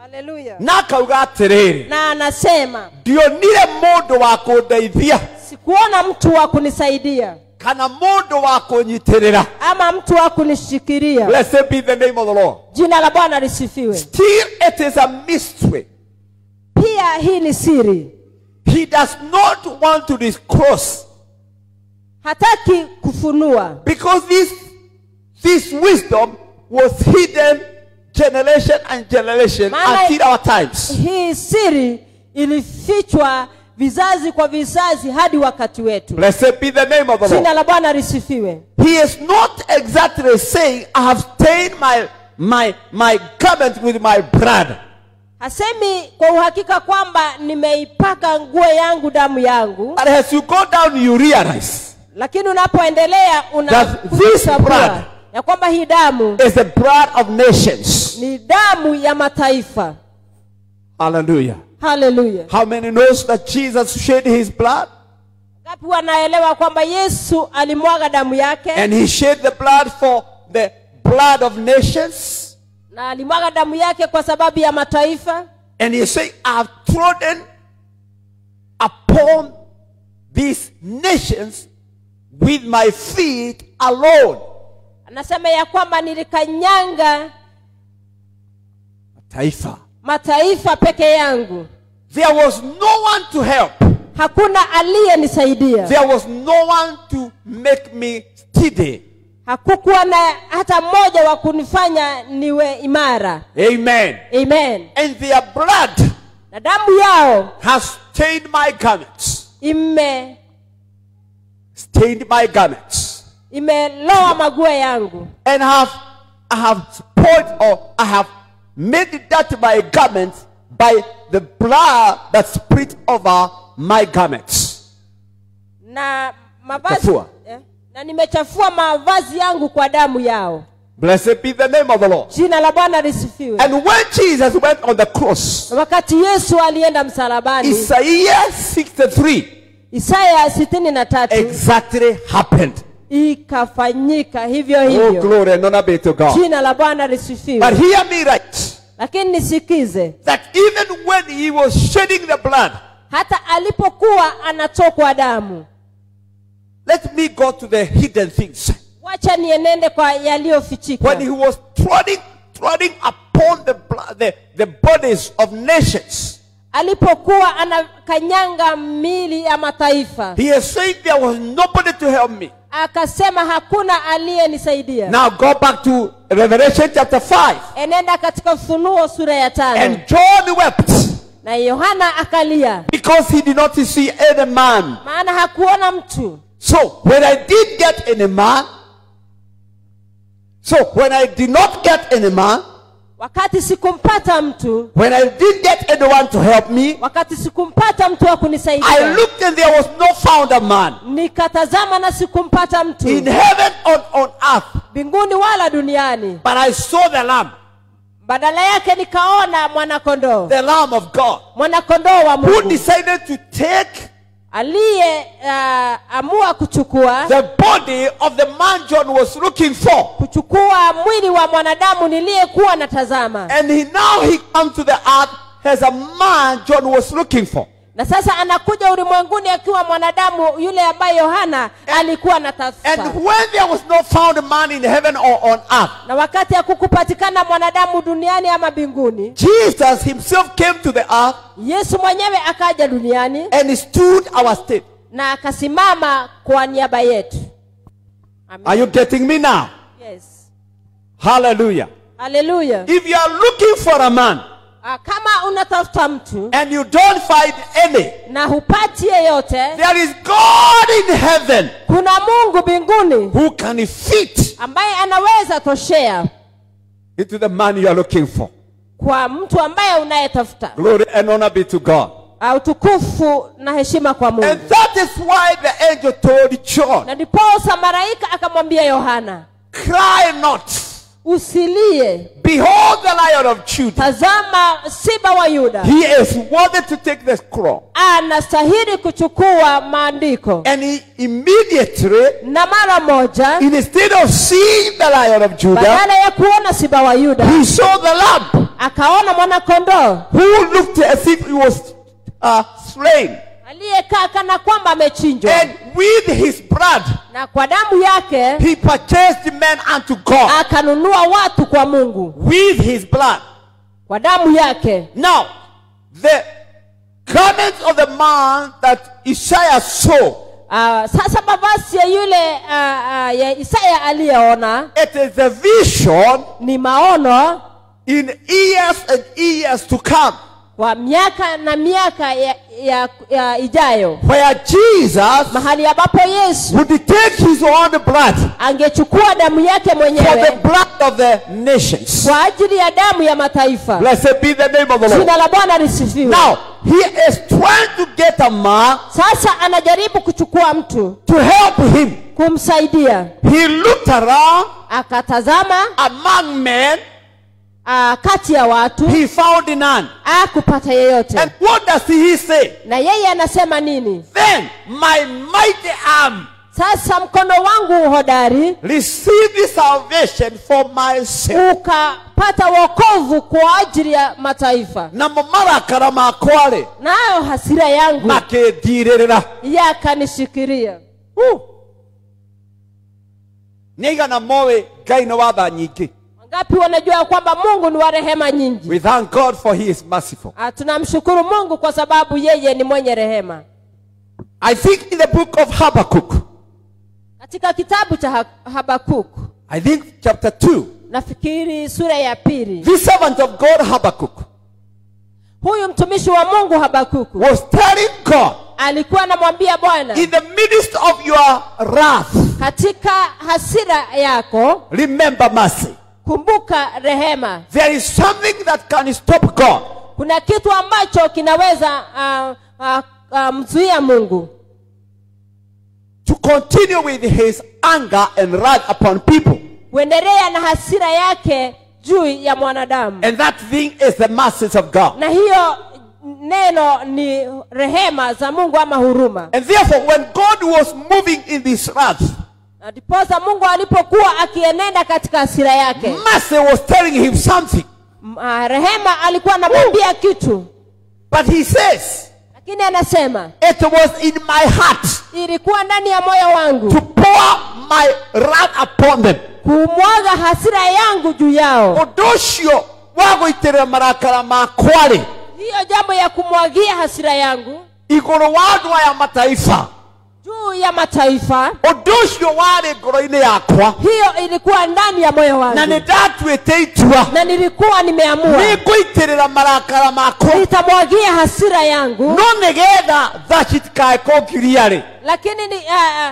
haleluya na akauga atĩrĩrĩ na anasema ndionire mũndũ wa kũndeithia sikuona mtu wa kunisaidia kana mũndũ wa kũnyitĩrĩra ama mtu wa kunishikiria blessed be the name of the lord jina la bwana lisifiwe still it is a mystery pia hii ni siri he does not want to disclose hataki kufunua because this this wisdom was hidden generation and generation Maana- until our times hii siri ilifichwa vizazi kwa vizazi hadi wakati wetu blessed be the name of the jina lord la bwana lisifiwe he is not exactly saying i have stained my my my garment with my blood hasemi kwa uhakika kwamba nimeipaka nguo yangu damu yangu but as you go down you realize lakini unapoendelea That this blood- unatambua ya kwamba hii damu it's the blood of nations ni damu ya mataifa hallelujah haleluya how many knows that jesus shed his blood ngapi wanaelewa kwamba yesu alimwaga damu yake and he shed the blood for the blood of nations na alimwaga damu yake kwa sababu ya mataifa And he said, I've trodden upon these nations with my feet alone. anasema ya kwamba nilikanyanga Taifa. mataifa peke yangu There was no one to help. hakuna aliyenisaidia There was no one to make me steady. hakukuwa na hata mmoja wa kunifanya niwe imara Amen. amen And their blood na damu yao has stained my garments. ime Stained my garments. imeloa maguo yangu And have I have spoiled or I have made that my garments by the blood that split over my garments. na mavazi Chafua. eh, na nimechafua mavazi yangu kwa damu yao Blessed be the name of the Lord. jina la bwana lisifiwe And when Jesus went on the cross, na wakati yesu alienda msalabani Isaiah 63 isaya sitini na tatu exactly happened. ikafanyika hivyo Oh, hivyo glory and honor be to God. jina la bwana But lisifiwe hear me right lakini nisikize that even when he was shedding the blood, hata alipokuwa anatokwa damu let me go to the hidden things. wacha nienende kwa yaliyofichika When he was treading, treading upon the, blood, the, the bodies of nations, alipokuwa anakanyanga mili ya mataifa he is saying there was nobody to help me. akasema hakuna aliyenisaidia Now go back to Revelation chapter 5. enenda katika ufunuo sura ya tano And John wept na yohana akalia because he did not see any man. maana hakuona mtu So when I did get any man, so when I did not get any man, wakati sikumpata mtu when I did get anyone to help me, wakati sikumpata mtu wa I kunisaidia looked and there was no found a man nikatazama na sikumpata mtu in heaven or on earth, mbinguni wala duniani but I saw the Lamb, badala yake nikaona mwanakondoo the Lamb of God, mwanakondoo wa who mungu decided to take aliye uh, amua kuchukua the body of the man John was looking for. kuchukua mwili wa mwanadamu niliyekuwa natazama And he now he comes to the earth as a man John was looking for. na sasa anakuja ulimwenguni akiwa mwanadamu yule ambaye yohana alikuwa anatafuta And when there was no found man in heaven or on earth, na wakati hakukupatikana mwanadamu duniani ama mbinguni Jesus himself came to the earth yesu mwenyewe akaja duniani and he stood our state. na akasimama kwa niaba yetu Amen. Are you getting me now? yes. Hallelujah. haleluya If you are looking for a man Ah, kama unatafuta mtu and you don't find any, na hupati yeyote there is God in heaven kuna mungu mbinguni who can fit ambaye anaweza toshea into the man you are looking for. kwa mtu ambaye unayetafuta Glory and honor be to God. Ah, utukufu na heshima kwa mungu And that is why the angel told John, na ndiposa malaika akamwambia yohana Cry not. usilie Behold the lion of Judah. tazama siba wa yuda He is worthy to take the scroll. anastahili kuchukua maandiko And he immediately, na mara moja instead of seeing the lion of Judah, badala ya kuona siba wa yuda he saw the lamb. akaona mwanakondoo who looked as if he was uh, slain. aliyekaa kana kwamba amechinjwa And with his blood, na kwa damu yake he purchased men unto God. akanunua watu kwa mungu With his blood. kwa damu yake Now, the garments of the man that Isaiah saw, uh, sasa mavazi ya yule uh, uh, ya isaya aliyeona it is a vision ni maono in years and years to come, kwa miaka na miaka ya, ya, ya ijayo where Jesus mahali ambapo yesu would take his own blood angechukua damu yake for the mwenyewe blood of the nations. kwa ajili ya damu ya mataifa Blessed be the name of the Lord. jina la bwana lisifiwe Now, he is trying to get a man sasa anajaribu kuchukua mtu to help him. kumsaidia He looked around akatazama among men, uh, kati ya watu he found none. akupata yeyote And what does he say? na yeye anasema nini Then my mighty arm sasa mkono wangu hodari received salvation for myself. ukapata wokovu kwa ajili ya mataifa na mu marakara makware nayo hasira yangu makendirĩrĩra yakanishikiria nĩaigana moĩ ngai nĩ wa tha nyingĩ wangapi wanajua kwamba mungu ni wa rehema nyingi we thank god for he is merciful Ah, tunamshukuru mungu kwa sababu yeye ni mwenye rehema i think in the book of habakkuk katika kitabu cha Ha- habakuk i think chapter 2 nafikiri sura ya pili the servant of god habakkuk huyu mtumishi wa mungu habakuku was telling god alikuwa anamwambia bwana in the midst of your wrath katika hasira yako remember mercy kumbuka rehema there is something that can stop god kuna kitu ambacho kinaweza uh, uh, uh, mzuia mungu to continue with his anger and wrath upon people kuendelea na hasira yake juu ya mwanadamu and that thing is the mercies of god na hiyo neno ni rehema za mungu ama huruma and therefore when god was moving in this wrath na ndiposa mungu alipokuwa akienenda katika hasira yake mercy was telling him something m- ah, rehema alikuwa anamwambia kitu But he says, lakini anasema It was in my heart ilikuwa ndani ya moyo wangu to pour my wrath upon them. kumwaga hasira yangu juu yao Ũndũ ũcio wa gũitĩrĩra marakara makwa-rĩ hiyo jambo ya kumwagia hasira yangu igũrũ wa andũ aya mataifa juu ya mataifa ũndũ ũcio warĩ ngoro-inĩ yakwa hiyo ilikuwa ndani ya moyo na wangu nĩ ndatuĩte itua na nilikuwa nimeamua nĩ ngũitĩrĩra marakara makwa nitamwagia hasira yangu no nĩgetha tha citikae kũngiria-rĩ lakini ni, uh,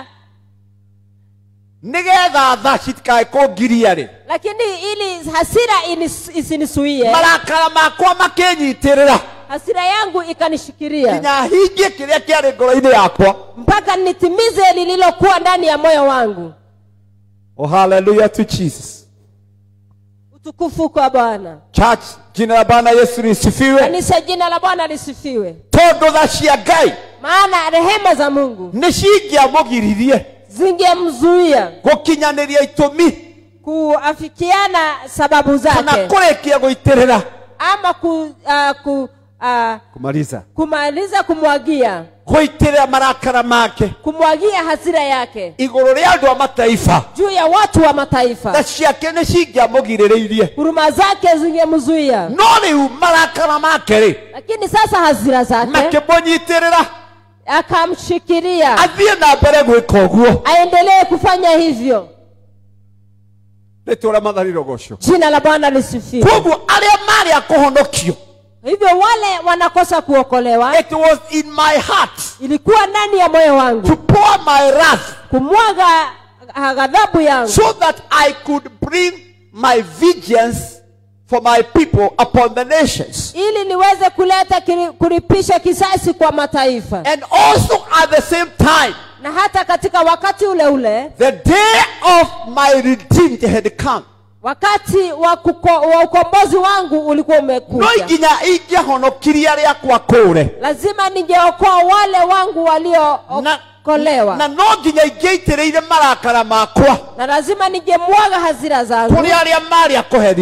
nĩgetha tha citikae kũngiria-rĩ lakini ili hasira inis- isinisuie marakara makwa makĩnyitĩrĩra hasira yangu ikanishikiria nginya hingie kĩrĩa kĩarĩ ngoro-inĩ yakwa mpaka nitimize lililokuwa ndani ya moyo wangu oh hallelujah to jesus utukufu kwa bwana church jina la bwana yesu lisifiwe kanisa jina la bwana lisifiwe tondũ tha cia ngai maana rehema za mungu nĩ cingĩamũgiririe zingemzuia gũkinyanĩria itũmi kuafikiana sababu kana zake kũrĩkia gũitĩrĩra ama ku, uh, ku, uh, kumaliza kumaliza kumwagia gũitĩrĩra marakara make kumwagia hasira yake igũrũ rĩa andũ a mataifa juu ya watu wa tha mataifa ciake nĩ cingĩamũgirĩrĩirie huruma zake zingemzuia no rĩu marakara make-rĩ lakini sasa hasira zake makĩmũnyitĩrĩra akamshikiria athiĩ na mbere gwĩka ũguo aendelee kufanya hivyo rĩtwa rĩa mathariro gocio jina la bwana lisifiwe koguo arĩa marĩ a kũhonokio hivyo wale wanakosa kuokolewa it was in my heart ilikuwa ndani ya moyo wangu to pour my wrath kumwaga ah, ghadhabu yangu so that I could bring my vengeance for my people upon the nations. ili niweze kuleta kiri- kulipisha kisasi kwa mataifa And also at the same time, na hata katika wakati ule ule the day of my redeemed had come. wakati wa, kuko, wa ukombozi wangu ulikuwa No umekuja nginya ingĩahonokirie arĩa akwa kũũre lazima ningeokoa wale wangu waliookolewa na no nginya ingĩaitĩrĩire marakara makwa na lazima ningemwaga hasira zangu kũrĩ arĩa marĩ a kũherithio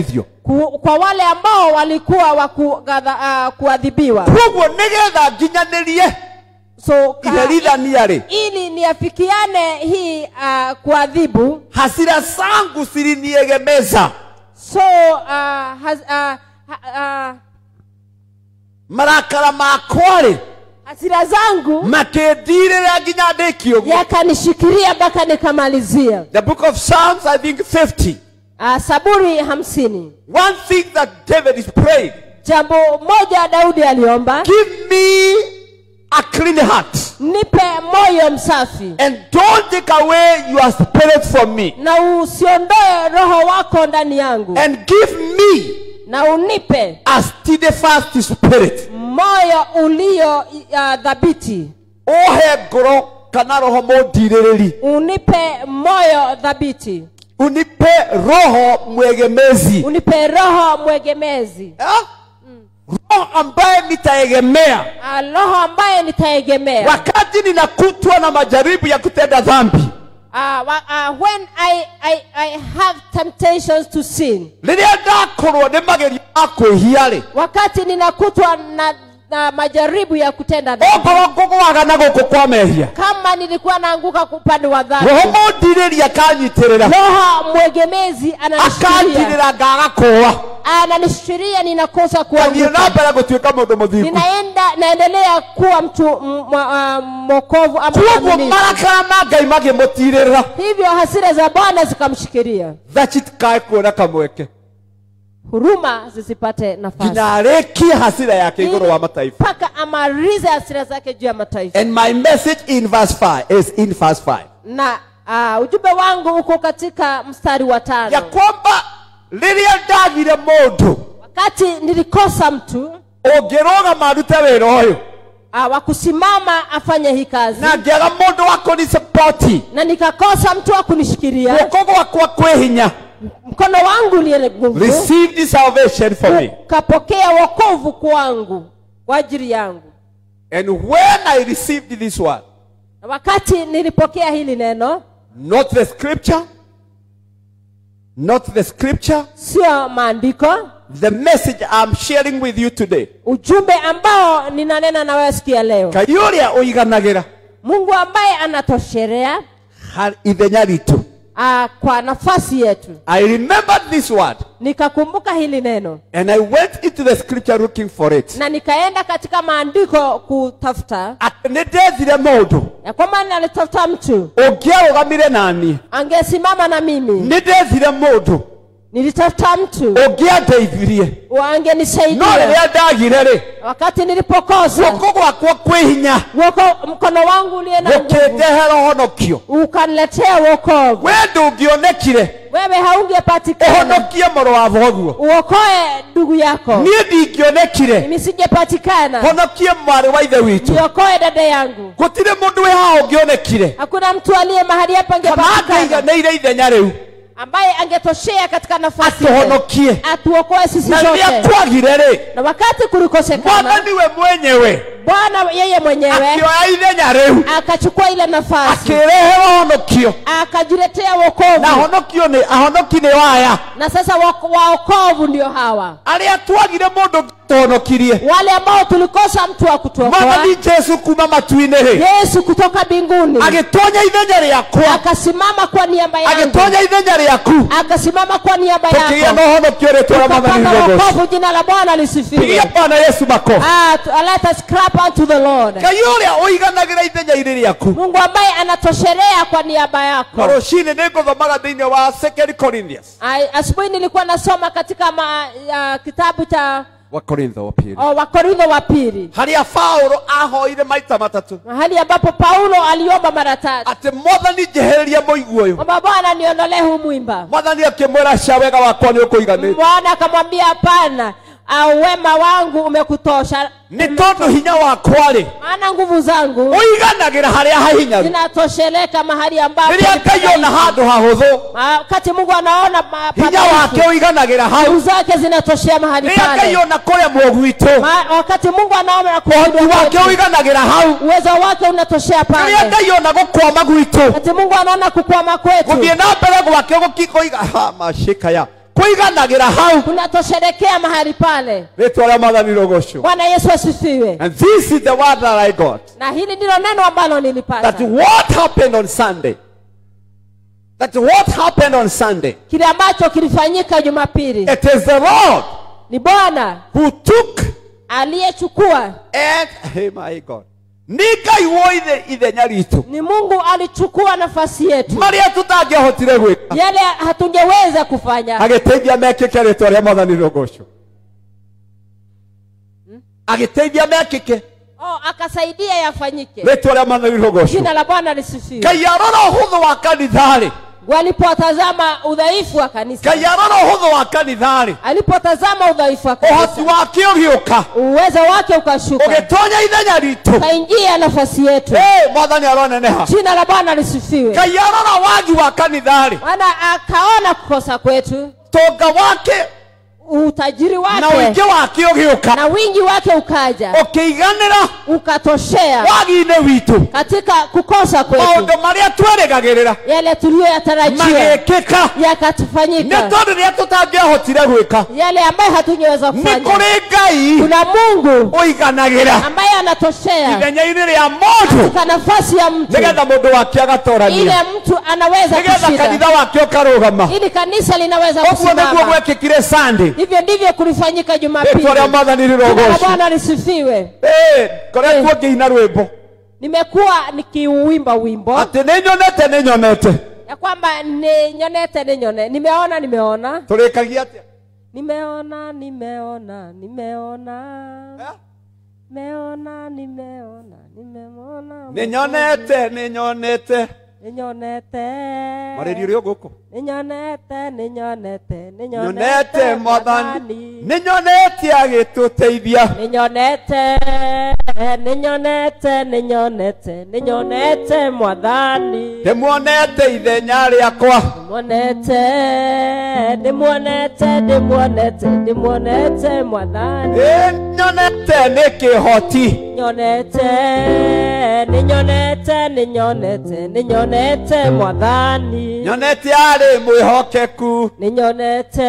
ku, kwa wale ambao walikuwa wa kugadha- uh, kuadhibiwa koguo nigetha nginyanĩrie so ka, iherithania rĩ ili niafikiane hii uh, kuadhibu hasira zangu ziliniegemeza so uh, has, uh, ha, uh, marakara makwa rĩ hasira zangu makĩndirĩra nginya ndĩkie ũguo yakanishikiria mpaka nikamalizia the book of psalms i think 50 uh, saburi hamsini one thing that david is praying jambo moja daudi aliomba give me a clean heart nipe moyo msafi and don't take away your spirit from me na usiondoe roho wako ndani yangu and give me na unipe a steadfast spirit moyo ulio uh, dhabiti ũhe ngoro kana roho mũndirĩrĩri unipe moyo dhabiti unipe roho mwegemezi unipe roho mwegemezi Ah? roho ambaye nitaegemea uh, roho ambaye nitaegemea wakati ninakutwa na majaribu ya kutenda dhambi uh, wa- uh, when I, I, I have temptations to sin rĩrĩa ndakorwo nĩ magerio ma kwĩhia-rĩ wakati ninakutwa na, na majaribu ya kutenda dhambi okorwo ngũgwaga na gũkũ kwa mehia kama nilikuwa naanguka upande wa dhambi roho mũndirĩri akanyitĩrĩra roho mwegemezi ananishikilia akanjirĩra ngaga kũwa ananishikilia ninakosa ngathiĩ kuanguka na mbere gũtuĩka mũndũ mũthingu ninaenda naendelea kuwa mtu m- mwa- ah, mwokovu ama koguo mwaminifu. marakara ma ngai makĩmũtirĩra hivyo hasira za bwana zikamshikilia tha citikae kuona kamweke huruma zisipate nafasi nginya arĩkie hasira yake igũrũ wa mataifa mpaka amalize hasira zake juu ya mataifa and my message in verse 5 is in verse 5 na uh, ujumbe wangu uko katika mstari wa ya tano kwamba rĩrĩa ndagire mũndũ wakati nilikosa mtu ũngĩrũgama arute wĩra ũyũ uh, wa kusimama afanye hii kazi na ngĩaga mũndũ wa kũnisapoti na nikakosa mtu wa kunishikilia guoko gwakwa kwĩ hinya mkono wangu uliye nguvu receive the salvation for me ukapokea wokovu kwangu kwa ajili yangu and when i received this one na wakati nilipokea hili neno not the scripture not the scripture sio maandiko the message i'm sharing with you today ujumbe ambao ninanena na wewe siku ya leo ngai ũrĩa ũiganagĩra mungu ambaye anatosherea harĩ ithenya ritũ uh, kwa nafasi yetu i remembered this word nikakumbuka hili neno and i went into the scripture looking for it na nikaenda katika maandiko kutafuta atĩ nĩ ndethire mũndũ ya kwamba nalitafuta mtu ũngĩarũgamire nani angesimama na mimi nĩ ndethire mũndũ nilitafuta mtu ũngĩandeithirie no angenisaidia rĩrĩa ndagire rĩ wakati nilipokosa guoko gwakwa kwĩ hinya woko mkono wangu uliye na nguvu gũkĩndehera ũhonokio ukaniletea wokovu we ndũngĩonekire wewe haungepatikana ũhonokie mũrũ wa thoguo uokoe ndugu yako niĩ ndingĩonekire mimi singepatikana honokie mwarĩ wa ithe witũ niokoe dada yangu gũtirĩ mũndũ wĩ haha ũngĩonekire hakuna mtu aliye mahali hapa kana angepatikana angĩiganĩire ithenya rĩu ambaye angetoshea katika nafasi ile. atũhonokie atuokoe sisi na rĩrĩa sote kwagire rĩ na wakati kulikosekana mwathani we mwenyewe bwana yeye mwenyewe akĩoya ithenya rĩu akachukua ile nafasi akĩrehe honokio akajiletea na wokovu honokio nĩ ahonoki nĩ waya na sasa wako- waokovu ndio hawa arĩa twagire mũndũ tũhonokirie wale ambao tulikosa mtu wa kutuokoa mwathani jesu kuma matu-inĩ rĩ yesu kutoka mbinguni agĩtonya ithenya rĩakwa akasimama kwa niaba yangu agĩtonya ithenya rĩaku akasimama kwa niaba tũkĩgĩa yako na ũhonokio rĩtwa rĩa mwathani tukapata rĩgocwo wokovu jina la bwana lisifiwe pigia bwana yesu mako Ah, tu- let us clap unto the lord ngai ũrĩa ũiganagĩra ithenya irĩ rĩaku mungu ambaye anatosherea kwa niaba yako na rũcinĩ nĩ ngũthomaga thĩinĩ wa 2 corinthians Ai, asubuhi nilikuwa nasoma katika ma, ya, kitabu cha wa korintho wa pili oh, wakorintho wa pili harĩa paũlũ ahoire maita matatũ mahali ambapo paulo aliomba mara tatu atĩ mwathani njehereria mũigu ũyũ kwamba bwana niondolee huu mwimba mwathani akĩmwĩra cia wega wakwa nĩ ũkũiganĩte bwana akamwambia hapana ah, wema wangu umekutosha nĩ tondũ hinya wakwa-rĩ maana nguvu zangu ũiganagĩra harĩa hahinyaru zinatosheleka mahali ambapo rĩrĩa ngai ona handũ hahũthũ Ah, wakati mungu anaona ma- hinya padhaifu, wake ũiganagĩra hau nguvu zake zinatoshea mahali rĩrĩa ngai pale ona kũremwo gwitũ Ma- wakati mungu anaona ũhoti kushindwa wake kwetu, ũiganagĩra hau uwezo wake unatoshea rĩrĩa pale ngai ona gũkwama gwitũ wakati mungu anaona kukwama kwetu gũthiĩ na mbere gwake gũkikoiga macĩkaya kuiganagĩra hau kunatosherekea mahali pale rĩtwa rĩa mwathani rũgũcũ bwana yesu asifiwe and this is the word that i got na hili ndilo neno ambalo that nilipata what happened on sunday that what happened on sunday kile ambacho kilifanyika jumapili it is the lord ni bwana who took aliyechukua and hey my god nĩ ngai woithe ithenya ritũ ni mungu alichukua nafasi yetu marĩa tũtangĩahotire gwĩka yale hatungeweza kufanya agĩteithia mekĩke rĩtwa rĩa mwathani rũgũcũ agĩteithia mekĩke oh, akasaidia yafanyike rĩtwa rĩa mwathani rũgũcũ jina la bwana lisifiwe ngai arora ũhũthũ wa kanitha-rĩ walipotazama udhaifu wa kanisa ngai arora ũhũthũ wa kanitha-rĩ alipotazama udhaifu wa ũhoti kanisa wake ũgĩũka uwezo wake ukashuka ũgĩtonya ithenya ritũ ukaingia nafasi yetu Hey, mwathani aroneneha jina la bwana lisifiwe ngai arora wagi wa kanitha-rĩ maana akaona kukosa kwetu tonga wake utajiri na wake ũingĩ wake ũgĩũka na wingi wake ukaja ũkĩiganĩra ukatoshea wagi-inĩ witũ katika kukosa kwetu maũndũ marĩa twerĩgagĩrĩra yale tuliyoyatarajia magĩkĩka nĩ yakatufanyika tondũ rĩrĩa tũtangĩahotire gwĩka yale ambayo hatungeweza nĩ kufanya kũrĩ ngai kuna mungu ũiganagĩra ambaye anatoshea ithenya-inĩ rĩa mũndũ katika nafasi ya mtu nĩgetha mũndũ wake ile agatorania mtu anaweza nĩgetha kushinda kanitha wake ũkarũgama ili kanisa linaweza ũguo nĩguo kusimama gwekĩkire sande hivyo ndivyo kulifanyika jumapili rĩtwa rĩa mwathani Jina la rĩrogocwo bwana lisifiwe koretwo ngĩina rwĩmbo nimekuwa nikiuwimba wimbo atĩ nĩ nyonete nĩ nyonete ya kwamba ninyonete ninyone nimeona nimeona tũrĩkagia atĩa nimeona nimeona nimeona Eh? meona nimeona nimeona nĩ nyonete nĩ nyonete ninyonete marĩri ũrĩ gũkũ ninyonete ninyonete nyonete mwathani nĩ nyonete agĩtũteithia ninyonete ninyonete ninyonete ninyonete mwathani ndĩmuonete ithenya rĩakwa mwonete ndĩmuonete ndĩmuonete ndĩmuonete mwathani ĩ nyonete nĩ kĩhoti nyonete nĩnyonete nĩnyonete nĩnyonete mwathani nyonete arĩ mwĩhokeku nĩnyonete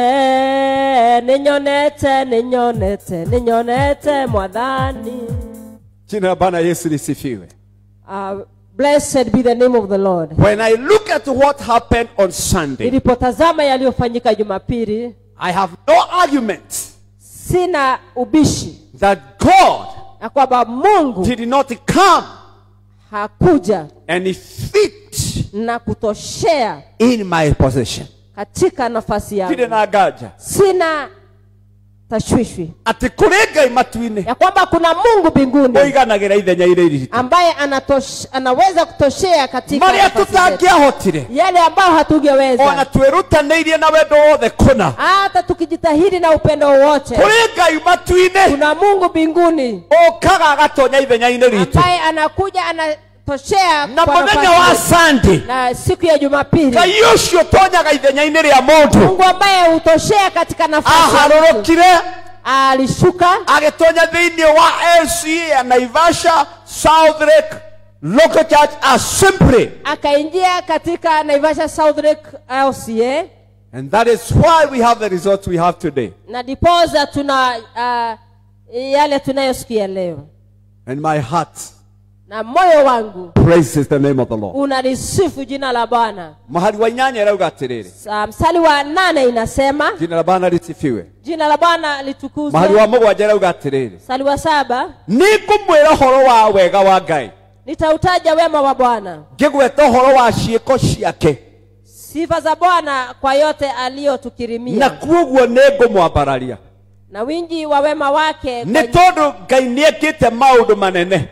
nĩnyonete nĩnyonete nĩnyonete mwathani jina la bwana yesu lisifiwe Uh, blessed be the name of the lord when i look at what happened on sunday nilipotazama yaliyofanyika jumapili i have no argument sina ubishi that god ya kwamba mungu did not come hakuja and fit na kutoshea in my possession katika nafasi ndirĩ yangu na nganja sina tashwishwi atĩ kũrĩ ngai matu-inĩ ya kwamba kuna mungu mbinguni ũiganagĩra ithenya irĩ iritũ ambaye anatosh, anaweza kutoshea katika marĩa nafasi zetu. tũtangĩahotire yale ambayo ona hatungeweza twĩrutanĩirie na wendo wothe kũna hata tukijitahidi na upendo wowote kũrĩ ngai matu-inĩ kuna mungu mbinguni ũkaga agatonya ithenya-inĩ ritũ ambaye anakuja anatoshea na kwa mũthenya nafasi wa yetu. sande na siku ya jumapili ngai ũcio ũtonyaga ithenya-inĩ rĩa mũndũ mungu ambaye hutoshea katika nafasi ya mtu, aharũrũkire alishuka agĩtonya thĩinĩ wa lca ya naivasha south lake local church assembly akaingia katika naivasha south lake lca and that is why we have the results we have today na dipoza tuna uh, yale tunayosikia leo and my heart na moyo wangu praises the name of the lord unalisifu jina la bwana mahali wa inyanya ĩrauga atĩrĩrĩ Sa- mstari wa nane inasema jina la bwana rĩtibiwe jina la bwana mahali wa litukuzwe mũgwanja ĩrauga atĩrĩrĩ mstari wa saba nĩ ngũmwĩra ũhoro wa wega wa ngai nitautaja wema wa bwana ngĩgweta ũhoro wa ciĩko ciake sifa za bwana kwa yote aliyotukirimia na kuoguo nĩ ngũmwambararia na wingi wa wema wake nĩ kwa- tondũ ngai nĩ ekĩte maũndũ manene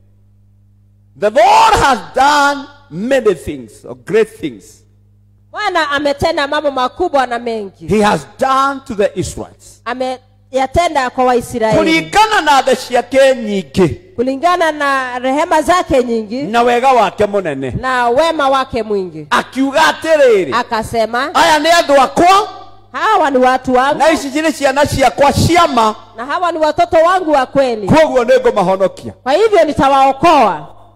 the lord has done many things or great things bwana ametenda mambo makubwa na mengi he has done to the israelites ameyatenda kwa waisraeli kũringana na tha ciake nyingĩ kulingana na rehema zake nyingi na wega wake mũnene na wema wake mwingi akiuga atĩrĩrĩ akasema aya nĩ andũ akwa hawa ni watu wangu na ici cirĩ ciana ciakwa ciama na hawa ni watoto wangu wa kweli kuoguo nĩ ngũmahonokia kwa hivyo nitawaokoa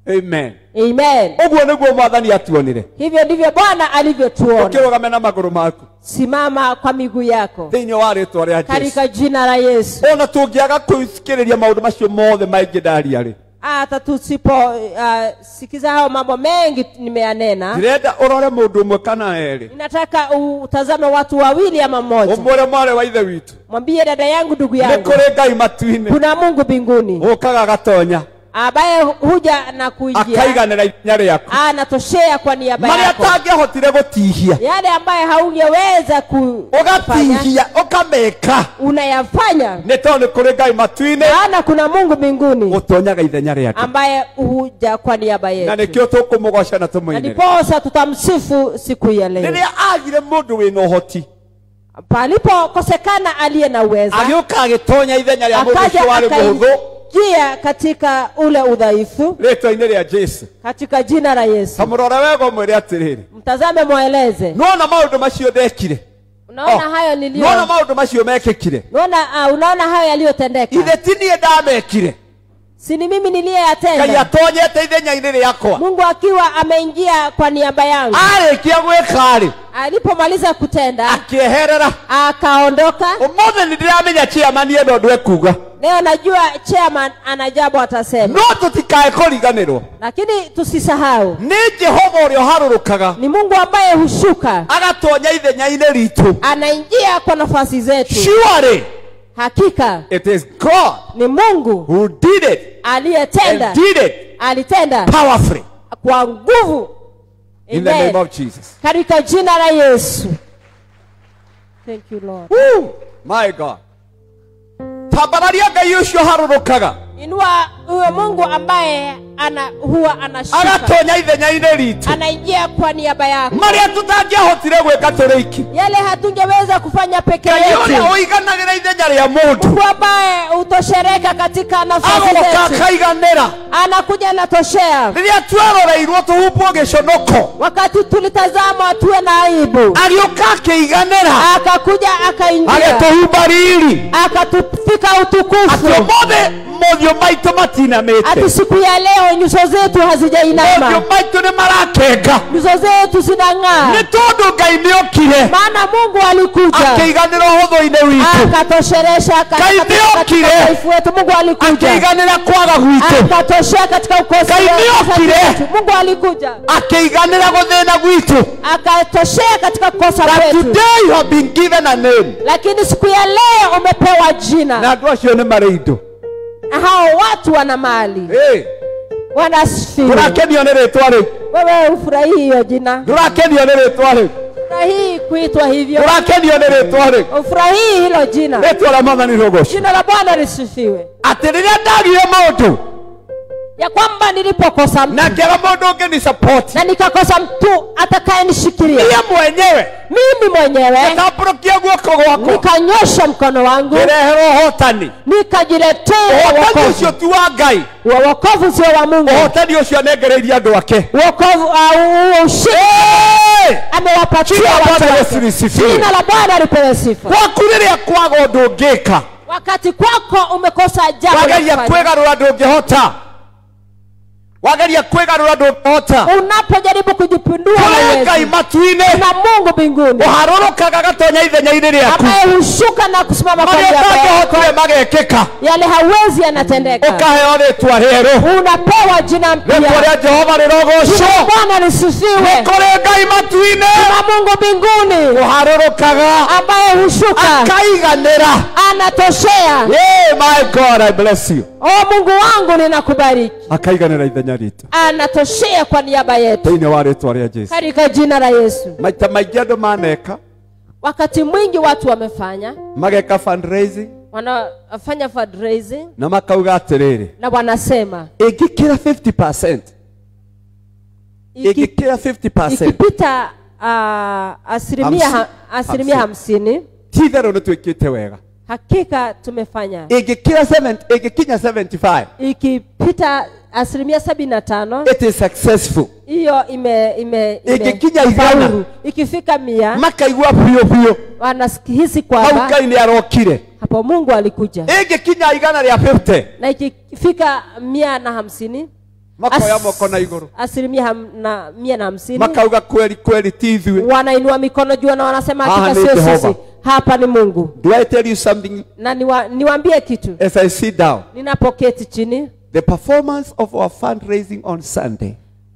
amen amen ũguo nĩguo mwathani atuonire hivyo ndivyo bwana alivyotuona ũkĩrũgame na magũrũ maku simama kwa miguu yako thĩinĩ wa rĩtwa rĩa jesu katika jina la yesu ona tũngĩaga kũthikĩrĩria maũndũ macio mothe maingĩ ndaria rĩ hata tusipo uh, sikiza hao mambo mengi nimeyanena ndĩrenda ũrore mũndũ ũmwe kana erĩ ninataka utazame watu wawili ama mmoja ũmwĩre mwarĩ wa ithe witũ mwambie dada yangu ndugu nĩ yangu kũrĩ ngai matu-inĩ kuna mungu mbinguni ũkaga gatonya ambaye huja na kuingia akaiganĩra ikinya rĩaku anatoshea kwa niaba marĩa yako atangĩahotire gũtihia yale ambaye haungeweza kufanya ũgatihia ũkameka unayafanya nĩ tondũ nĩ kũrĩ ngai matu-inĩ maana kuna mungu mbinguni ũtonyaga ithenya rĩake ambaye huja kwa niaba na yetu nĩkĩo tũkũmũgoca na na tũmũinĩre ndiposa tutamsifu siku ya leo rĩrĩa agire mũndũ wĩna ũhoti palipokosekana aliye na uweza agĩũka agĩtonya ithenya rĩa mũndũ akaja ũcio warĩ mũhũthũ akaingia katika ule udhaifu rĩtwa-inĩ rĩa jesu katika jina la yesu tamũrore wega ũmwĩre atĩrĩrĩ mtazame mweleze nona maũndũ macio ndekire unaona Oh, hayo nilio nona maũndũ macio mekĩkire unaona, uh, unaona hayo yaliyotendeka ithe ti niĩ ndamekire si ni mimi ngai niliyeyatenda atonyete ithenya-inĩ rĩakwa mungu akiwa ameingia kwa niaba yangu arĩkia gwĩka-rĩ alipomaliza kutenda akĩeherera akaondoka ũmũthĩ nĩ ndĩramenya chairman ĩno ndũ ekuga leo najua chairman ana jambo atasema no tũtikae kũriganĩrwo lakini tusisahau nĩ jehova ũrĩa ũharũrũkaga ni mungu ambaye hushuka agatonya ithenya-inĩ ritũ anaingia kwa nafasi zetu surely hakika it is god ni mungu who did it aliyetenda and did it alitenda powerfully kwa nguvu in the Amen. name of jesus katika jina la yesu thank you lord Woo! my god tambararia ngai ũcio harũrũkaga inua huyo mungu ambaye ana huwa anashuka agatonya ithenya-inĩ ritũ anaingia kwa niaba yako marĩa tũtangĩahotire gwĩka tũrĩ iki yale hatungeweza kufanya peke ngai ũrĩa yetu ũiganagĩra ithenya rĩa mũndũ mungu ambaye hutoshereka katika nafasi agoka zetu akaiganĩra anakuja natoshea rĩrĩa tweroreirwo tũhumbwo gĩconoko wakati tulitazama tuwe na aibu agĩũka akĩiganĩra akakuja akaingia agĩtũhumba riri akatufika atĩ utukufu ũmũthĩ mothiũ maitũ matinamĩte ati siku ya leo nyuso zetu mothiũ hazijainama maitũ nĩ marakenga nyuso zetu zinang'aa nĩ tondũ ngai nĩ okire maana mungu alikuja akĩiganĩra ũhũthũ-inĩ witũ akatosheresha Ngai katika nĩokire. udhaifu wetu mungu alikuja akĩiganĩra kwaga gwitũ akatoshea katika ukosi Ngai nĩokire. wetu mungu alikuja akĩiganĩra gũthĩna gwitũ akatoshea katika kukosa that kwetu today you have been given a name lakini siku ya leo umepewa jina na andũ acio nĩ marĩ indo hao watu wana mali Hey, wanasifiwa ndũrakenio nĩ rĩtwa rĩu wewe ufurahii hiyo jina ndũrakenio nĩ rĩtwa rĩu ufurahii kuitwa hivyo ndũrakenio nĩ rĩtwa rĩu ufurahii hilo jina rĩtwa rĩa mwathani rĩgocwo jina la bwana lisifiwe atĩ rĩrĩa ndagire mũndũ ya kwamba nilipokosa mtu na ngĩaga mũndũ ũngĩ ni support na nikakosa mtu atakayenishikilia niĩ mwenyewe mimi mwenyewe ngatambũrũkia guoko gwakwa nikanyosha mkono wangu ngĩreherwo ũhotani nikajiletea ũhotani wokovu ũcio ti wa ngai Wa wokovu sio wa mungu ũhotani ũcio anengereirie andũ ake wokovu au ushindi Hey! amewapatia Jina la watu Bwana wake. Yesu lisifiwe. jina la bwana alipewe sifa gwaku rĩrĩa kwaga ũndũ ũngĩka wakati kwako umekosa jambo la wageria kufanya. kwĩgarũra ndũngĩhota wageria kwĩgarũra ndũngĩhota unapojaribu kujipindua kũrĩ ngai hauwezi. matu-inĩ na mungu mbinguni ũharũrũkaga gatonya ithenya-inĩ rĩaku ambaye hushuka na kusimama kwa marĩa niaba yako. ũtangĩhotire magekĩka yale hawezi yanatendeka ũkaheo rĩtwa rĩerũ unapewa jina rĩtwa mpya rĩa jehova Jina rĩrogocwo la bwana lisifiwe kũrĩ ngai matu-inĩ na mungu mbinguni ũharũrũkaga ambaye hushuka akaiganĩra anatoshea Yay, my god i bless you o mungu wangu ninakubariki akaiganĩra ithenya ritũ anatoshea kwa niaba yetu thĩinĩ wa rĩtwa rĩa jesu katika jina la yesu maita maingĩ andũ maneka wakati mwingi watu wamefanya mageka fundraising wanafanya fundraising na makauga atĩrĩrĩ na wanasema ĩngĩkĩra 50 iki- ĩngĩkĩra 50 ikipita uh, asilimia, Hamsi- ha, asilimia hamsini ti itherũ nĩ twĩkĩte wega hakika tumefanya ĩngĩkĩra 70 ĩngĩkinya 75 ikipita asilimia sabini na tano it is successful hiyo ime, ime, ime Ikikinya igana. faulu. ikifika mia makaigua biũ biũ wanahisi hau kwamba ngai nĩ arokire hapo mungu alikuja ĩngĩkinya igana rĩa 50 na ikifika mia na hamsini makoya As- moko na iguru asilimia ham, na, mia na hamsini makauga kweli kweli ti ithuĩ wanainua mikono juu na wanasema Haha hakika ni sio Jehova. sisi hapa ni mungu do i tell you something na niwa, niwaambie kitu as i sit down ninapoketi chini the performance of our fundraising on sunday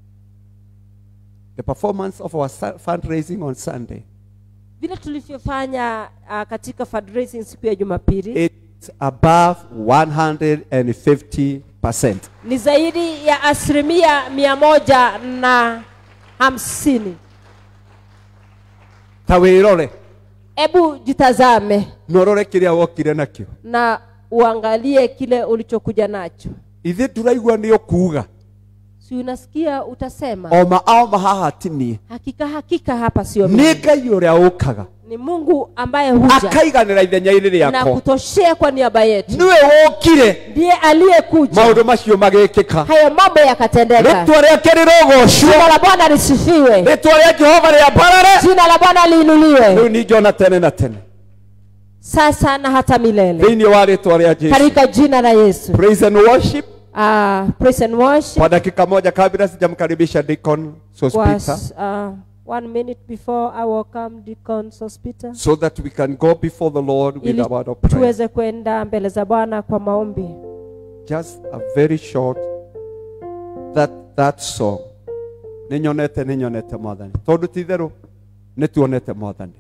the performance of our su- fundraising on sunday vile tulivyofanya uh, katika fundraising siku ya jumapili it's above 150 percent ni zaidi ya asilimia mia moja na hamsini ta wĩrore hebu jitazame norore kĩrĩa wokire nakĩo na uangalie kile ulichokuja nacho ithe tũraigua nĩ ũkuuga si unasikia utasema oma aoma haha ti niĩ hakika hakika hapa sio mimi. nĩ ngai ũrĩa ũkaga ni mungu ambaye huja akaiganĩra ithenya-inĩ na rĩakwa kutoshea kwa niaba yetu nĩwe wokire ndiye aliyekuja maũndũ macio magĩkĩka hayo mambo yakatendeka rĩtwa rĩake rĩrogocwo jina la bwana lisifiwe rĩtwa rĩa jehova rĩambarare jina la bwana liinuliwe rĩu ningĩ ona tene na tene sasa na hata milele thĩinĩ wa rĩtwa rĩa jesu katika jina la yesu praise and worship uh, praise and worship kwa dakika moja kabla sijamkaribisha deacon sospita was uh, one minute before I welcome Deacon Sospita so that we can go before the lord with ili a word of prayer tuweze kwenda mbele za Bwana kwa maombi. just a very short that that song nĩ nyonete nĩ nyonete mwathani tondũ ti itherũ nĩ tuonete mwathani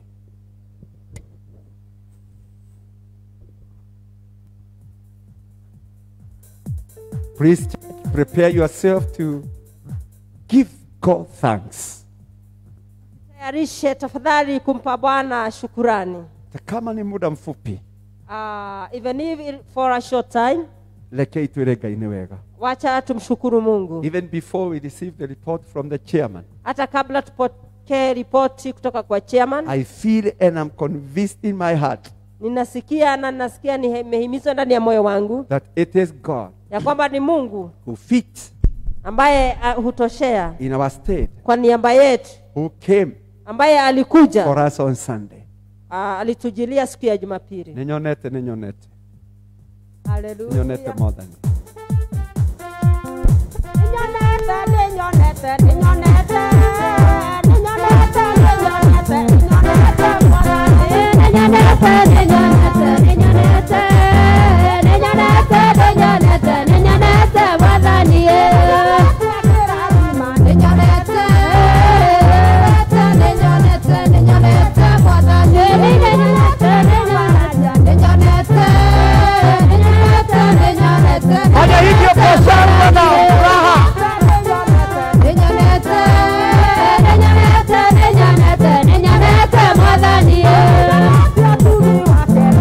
please church, prepare yourself to give god thanks Tayarishe tafadhali kumpa Bwana shukurani. Ta kama ni muda mfupi Uh, even if it- for a short time, rekei twĩre ngai nĩ wega wacha tumshukuru Mungu. even before we receive the report from the chairman Hata kabla tupokee ripoti kutoka kwa chairman, i feel and i'm convinced in my heart ninasikia na ninasikia nimehimizwa ndani ya moyo wangu that it is god ya kwamba ni Mungu who fits ambaye uh, hutoshea in our state, kwa niaba yetu, who came ambaye alikuja for us on Sunday. uh, alitujilia siku ya Jumapili. Nĩ nyonete nĩ nyonete nĩ Haleluya. nyonete mwathani Fanya hivyo kwa shangwe na furaha. Mwathani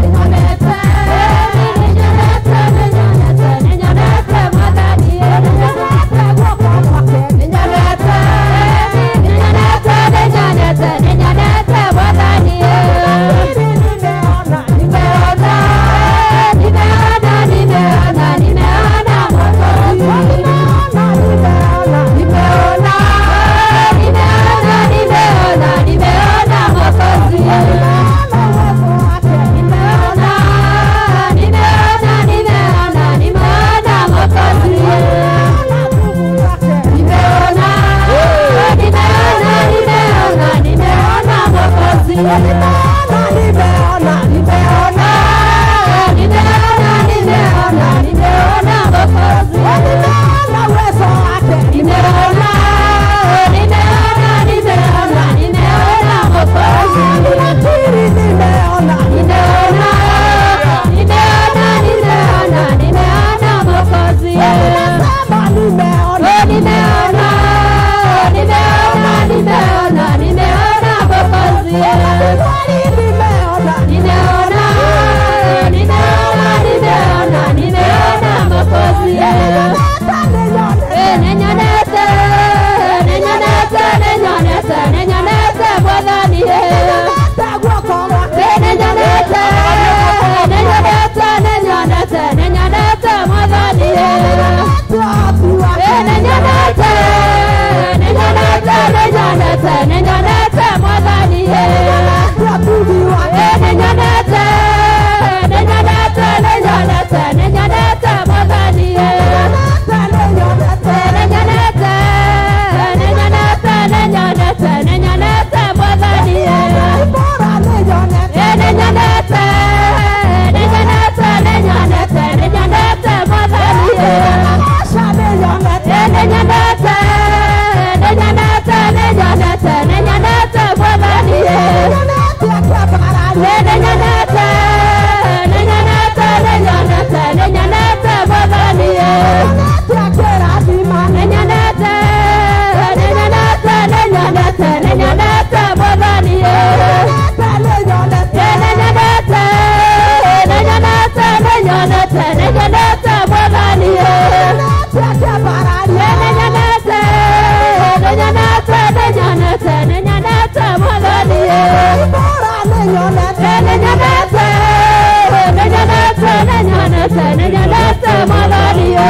nenyonete nenyonete nenyonete mwathani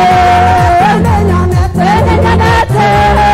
nenyonete nenyonete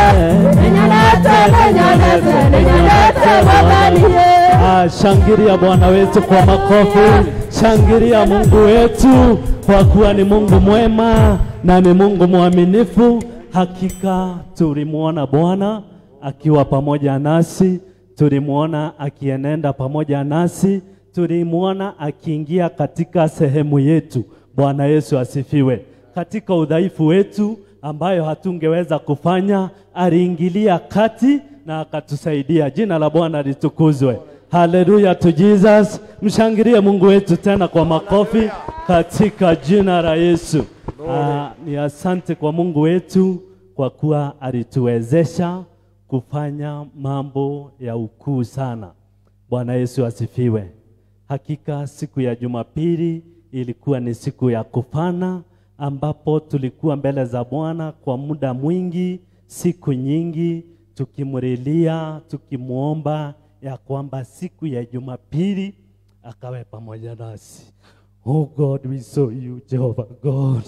nenyonete nenyonete nenyonete mwathani Ah, shangilia Bwana wetu kwa makofi, shangilia Mungu wetu kwa kuwa ni Mungu mwema na ni Mungu mwaminifu. Hakika tulimwona Bwana akiwa pamoja nasi, tulimwona akienenda pamoja nasi, tulimwona akiingia katika sehemu yetu. Bwana Yesu asifiwe. Katika udhaifu wetu ambayo hatungeweza kufanya, aliingilia kati na akatusaidia. Jina la Bwana litukuzwe. Haleluya to Jesus. Mshangilie Mungu wetu tena kwa makofi katika jina la Yesu. Ah, ni asante kwa Mungu wetu kwa kuwa alituwezesha kufanya mambo ya ukuu sana. Bwana Yesu asifiwe. Hakika siku ya Jumapili ilikuwa ni siku ya kufana ambapo tulikuwa mbele za Bwana kwa muda mwingi, siku nyingi tukimlilia, tukimwomba ya kwamba siku ya Jumapili akawe pamoja nasi. Oh God, we saw you Jehovah God.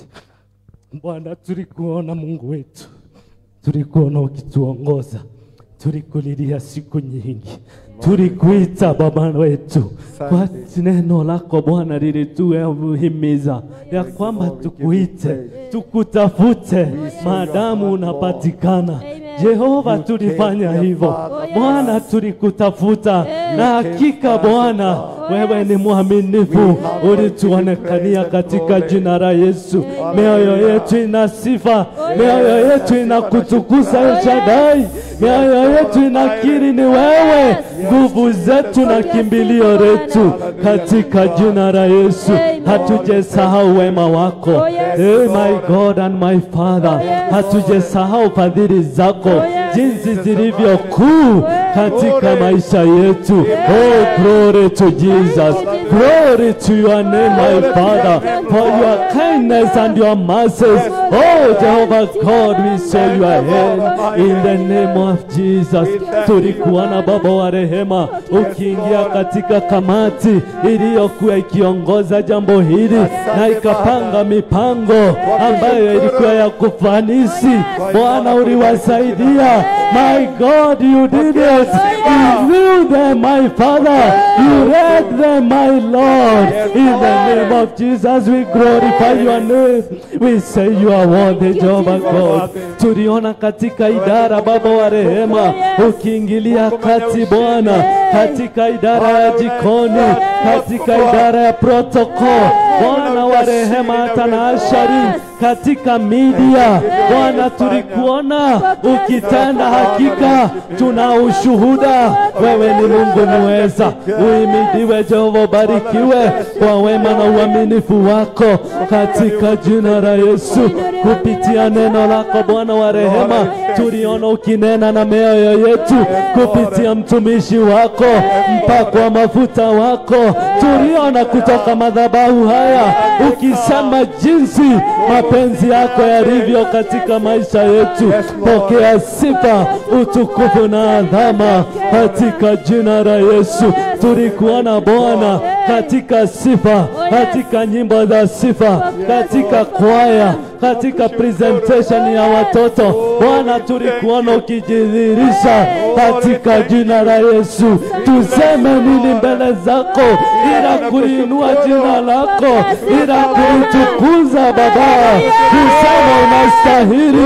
Bwana, tulikuona Mungu wetu, tulikuona ukituongoza, tulikulilia siku nyingi, tulikuita Baba wetu kwa neno lako Bwana lilituhimiza ya kwamba tukuite, tukutafute maadamu unapatikana. Jehova, tulifanya hivyo Bwana, tulikutafuta na hakika Bwana, wewe ni mwaminifu, ulituonekania katika jina la Yesu. Mioyo yetu ina sifa, mioyo yetu inakutukuza El Shaddai, mioyo yetu inakiri ni wewe, nguvu zetu na kimbilio letu, katika jina la Yesu. Hatujasahau wema wako, hey my God and my Father, hatujasahau fadhili zako jinsi zilivyo kuu katika maisha yetu. Oh, glory to Jesus. Glory to your name, my Father, for your kindness and your mercies. Oh, Jehovah God, we show your hand in the name of Jesus. Tulikuona Baba wa rehema ukiingia katika kamati iliyokuwa ikiongoza jambo hili na ikapanga mipango ambayo ilikuwa ya kufanisi. Bwana, uliwasaidia. My God, you did it. You knew them, my Father. You read them, my Lord. In the name of Jesus, we glorify your name. We say you are worthy, Jehovah God. Tuliona katika idara, Baba wa rehema, ukiingilia kati Bwana, katika idara ya jikoni, katika idara ya protocol, Bwana wa rehema, hata na ashari katika media Bwana, tulikuona ukitenda, hakika tuna ushuhuda, wewe ni Mungu muweza. Uhimidiwe Jehova, barikiwe kwa wema na uaminifu wako katika jina la Yesu. Kupitia neno lako Bwana wa rehema, tuliona ukinena na mioyo yetu kupitia mtumishi wako, mpako wa mafuta wako, tuliona kutoka madhabahu haya ukisema jinsi mapenzi yako yalivyo katika maisha yetu. Pokea sifa, utukufu na adhama katika jina la Yesu. Tulikuona Bwana katika sifa, katika nyimbo za sifa, katika kwaya, katika presentation ya watoto. Bwana, tulikuona ukijidhihirisha katika jina la Yesu. Tuseme nini mbele zako ila kuliinua jina lako, ila kulitukuza Baba, kusema unastahili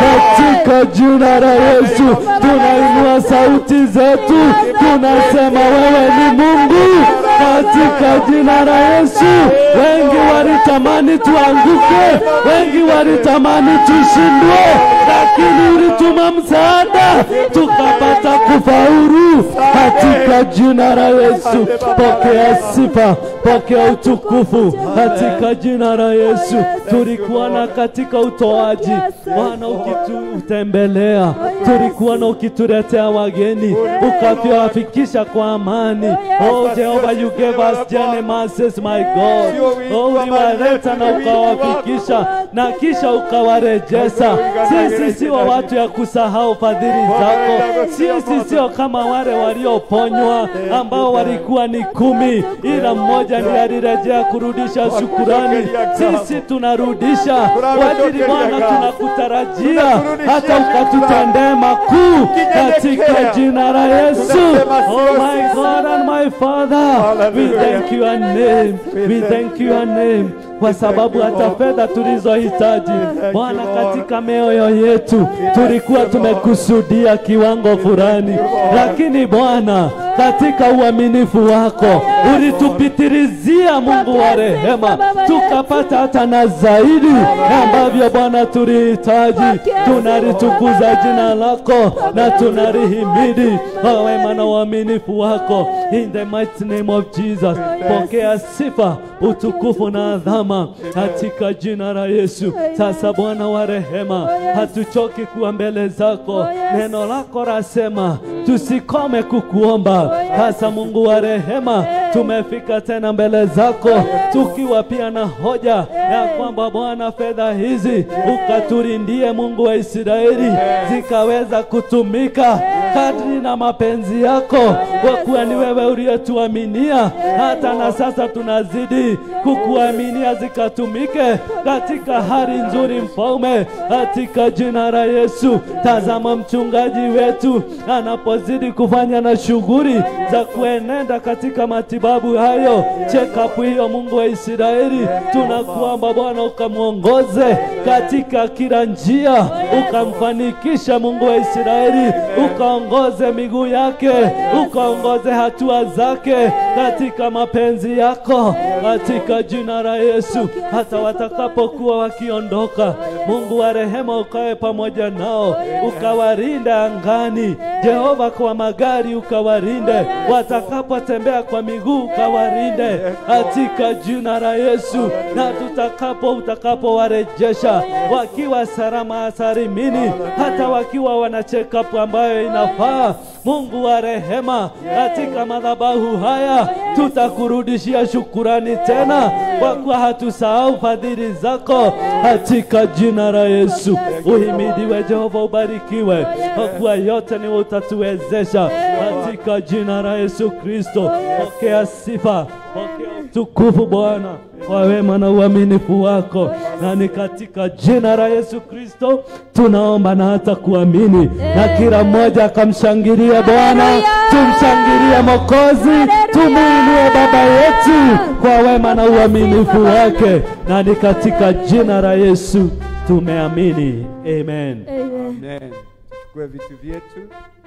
katika jina la Yesu. Tunainua sauti zetu, tunasema wewe ni Mungu katika jina la Yesu. Wengi walitamani tuanguke, wengi walitamani tushindwe, lakini ulituma msaada tukapata kufaulu katika jina la Yesu. Pokea sifa, pokea utukufu katika jina la Yesu. Tulikuona katika utoaji, Bwana ukitutembelea, tulikuona ukituletea wageni, ukaviwafikisha kwa amani. Oh Jehova, you gave us journey mercies, my God. Oh, uliwaleta na ukawafikisha na kisha ukawarejesha. Sisi Sisi sio watu ya kusahau fadhili zako. Sisi sio kama wale walioponywa ambao walikuwa ni kumi, ila mmoja ndiye alirejea kurudisha shukurani. Sisi tunarudisha kwa ajili Bwana, tunakutarajia hata ukatutendee makuu katika jina la Yesu. Oh my God and my Father, we thank your name, we thank your name kwa sababu hata fedha tulizohitaji Bwana, katika mioyo yetu tulikuwa tumekusudia kiwango fulani, lakini Bwana, katika uaminifu wako ulitupitirizia, Mungu wa rehema, tukapata hata na zaidi ambavyo Bwana tulihitaji. Tunalitukuza jina lako na tunalihimidi kwa wema na uaminifu wako, in the mighty name of Jesus. Pokea sifa, utukufu na adhama katika jina la Yesu. Sasa Bwana wa rehema, hatuchoki kuwa mbele zako. Neno lako rasema tusikome kukuomba. Sasa Mungu wa rehema, tumefika tena mbele zako tukiwa pia na hoja ya kwamba Bwana, fedha hizi ukaturindie, Mungu wa Israeli, zikaweza kutumika kadri na mapenzi yako, kwa kuwa ni wewe uliyetuaminia. Hata na sasa tunazidi kukuaminia zikatumike katika hali nzuri, Mfalme, katika jina la Yesu. Tazama mchungaji wetu anapozidi kufanya na shughuli za kuenenda katika matibabu hayo, check up hiyo, Mungu wa Israeli, tunakuomba Bwana ukamwongoze katika kila njia, ukamfanikisha Mungu wa Israeli, ukaongoze miguu yake, ukaongoze hatua zake katika mapenzi yako, katika jina la Yesu. Hata watakapokuwa wakiondoka, Mungu wa rehema, ukawe pamoja nao, ukawarinde angani, Jehova, kwa magari ukawarinde, watakapotembea kwa miguu ukawarinde, katika jina la Yesu. Na tutakapo utakapowarejesha wakiwa salama salimini, hata wakiwa wana check up ambayo inafaa, Mungu wa rehema, katika madhabahu haya tutakurudishia shukurani tena, kwa kuwa hatusahau fadhili zako, katika jina la Yesu. Uhimidiwe Jehova, ubarikiwe, kwa kuwa yote ni wewe utatuwezesha, katika jina la Yesu Kristo. Pokea sifa, pokea utukufu Bwana kwa wema na uaminifu wako, na ni katika jina la Yesu Kristo tunaomba na hata kuamini, na kila mmoja akamshangilia Bwana. Tumshangilie Mokozi, tumuinue Baba yetu kwa wema na uaminifu wake, na ni katika jina la Yesu tumeamini, amen. Amen. Tuchukue vitu vyetu.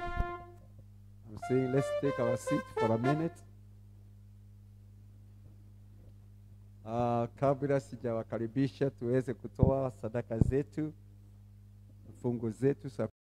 I'm saying let's take our seat for a minute. Uh, kabla sijawakaribisha tuweze kutoa sadaka zetu, fungu zetu za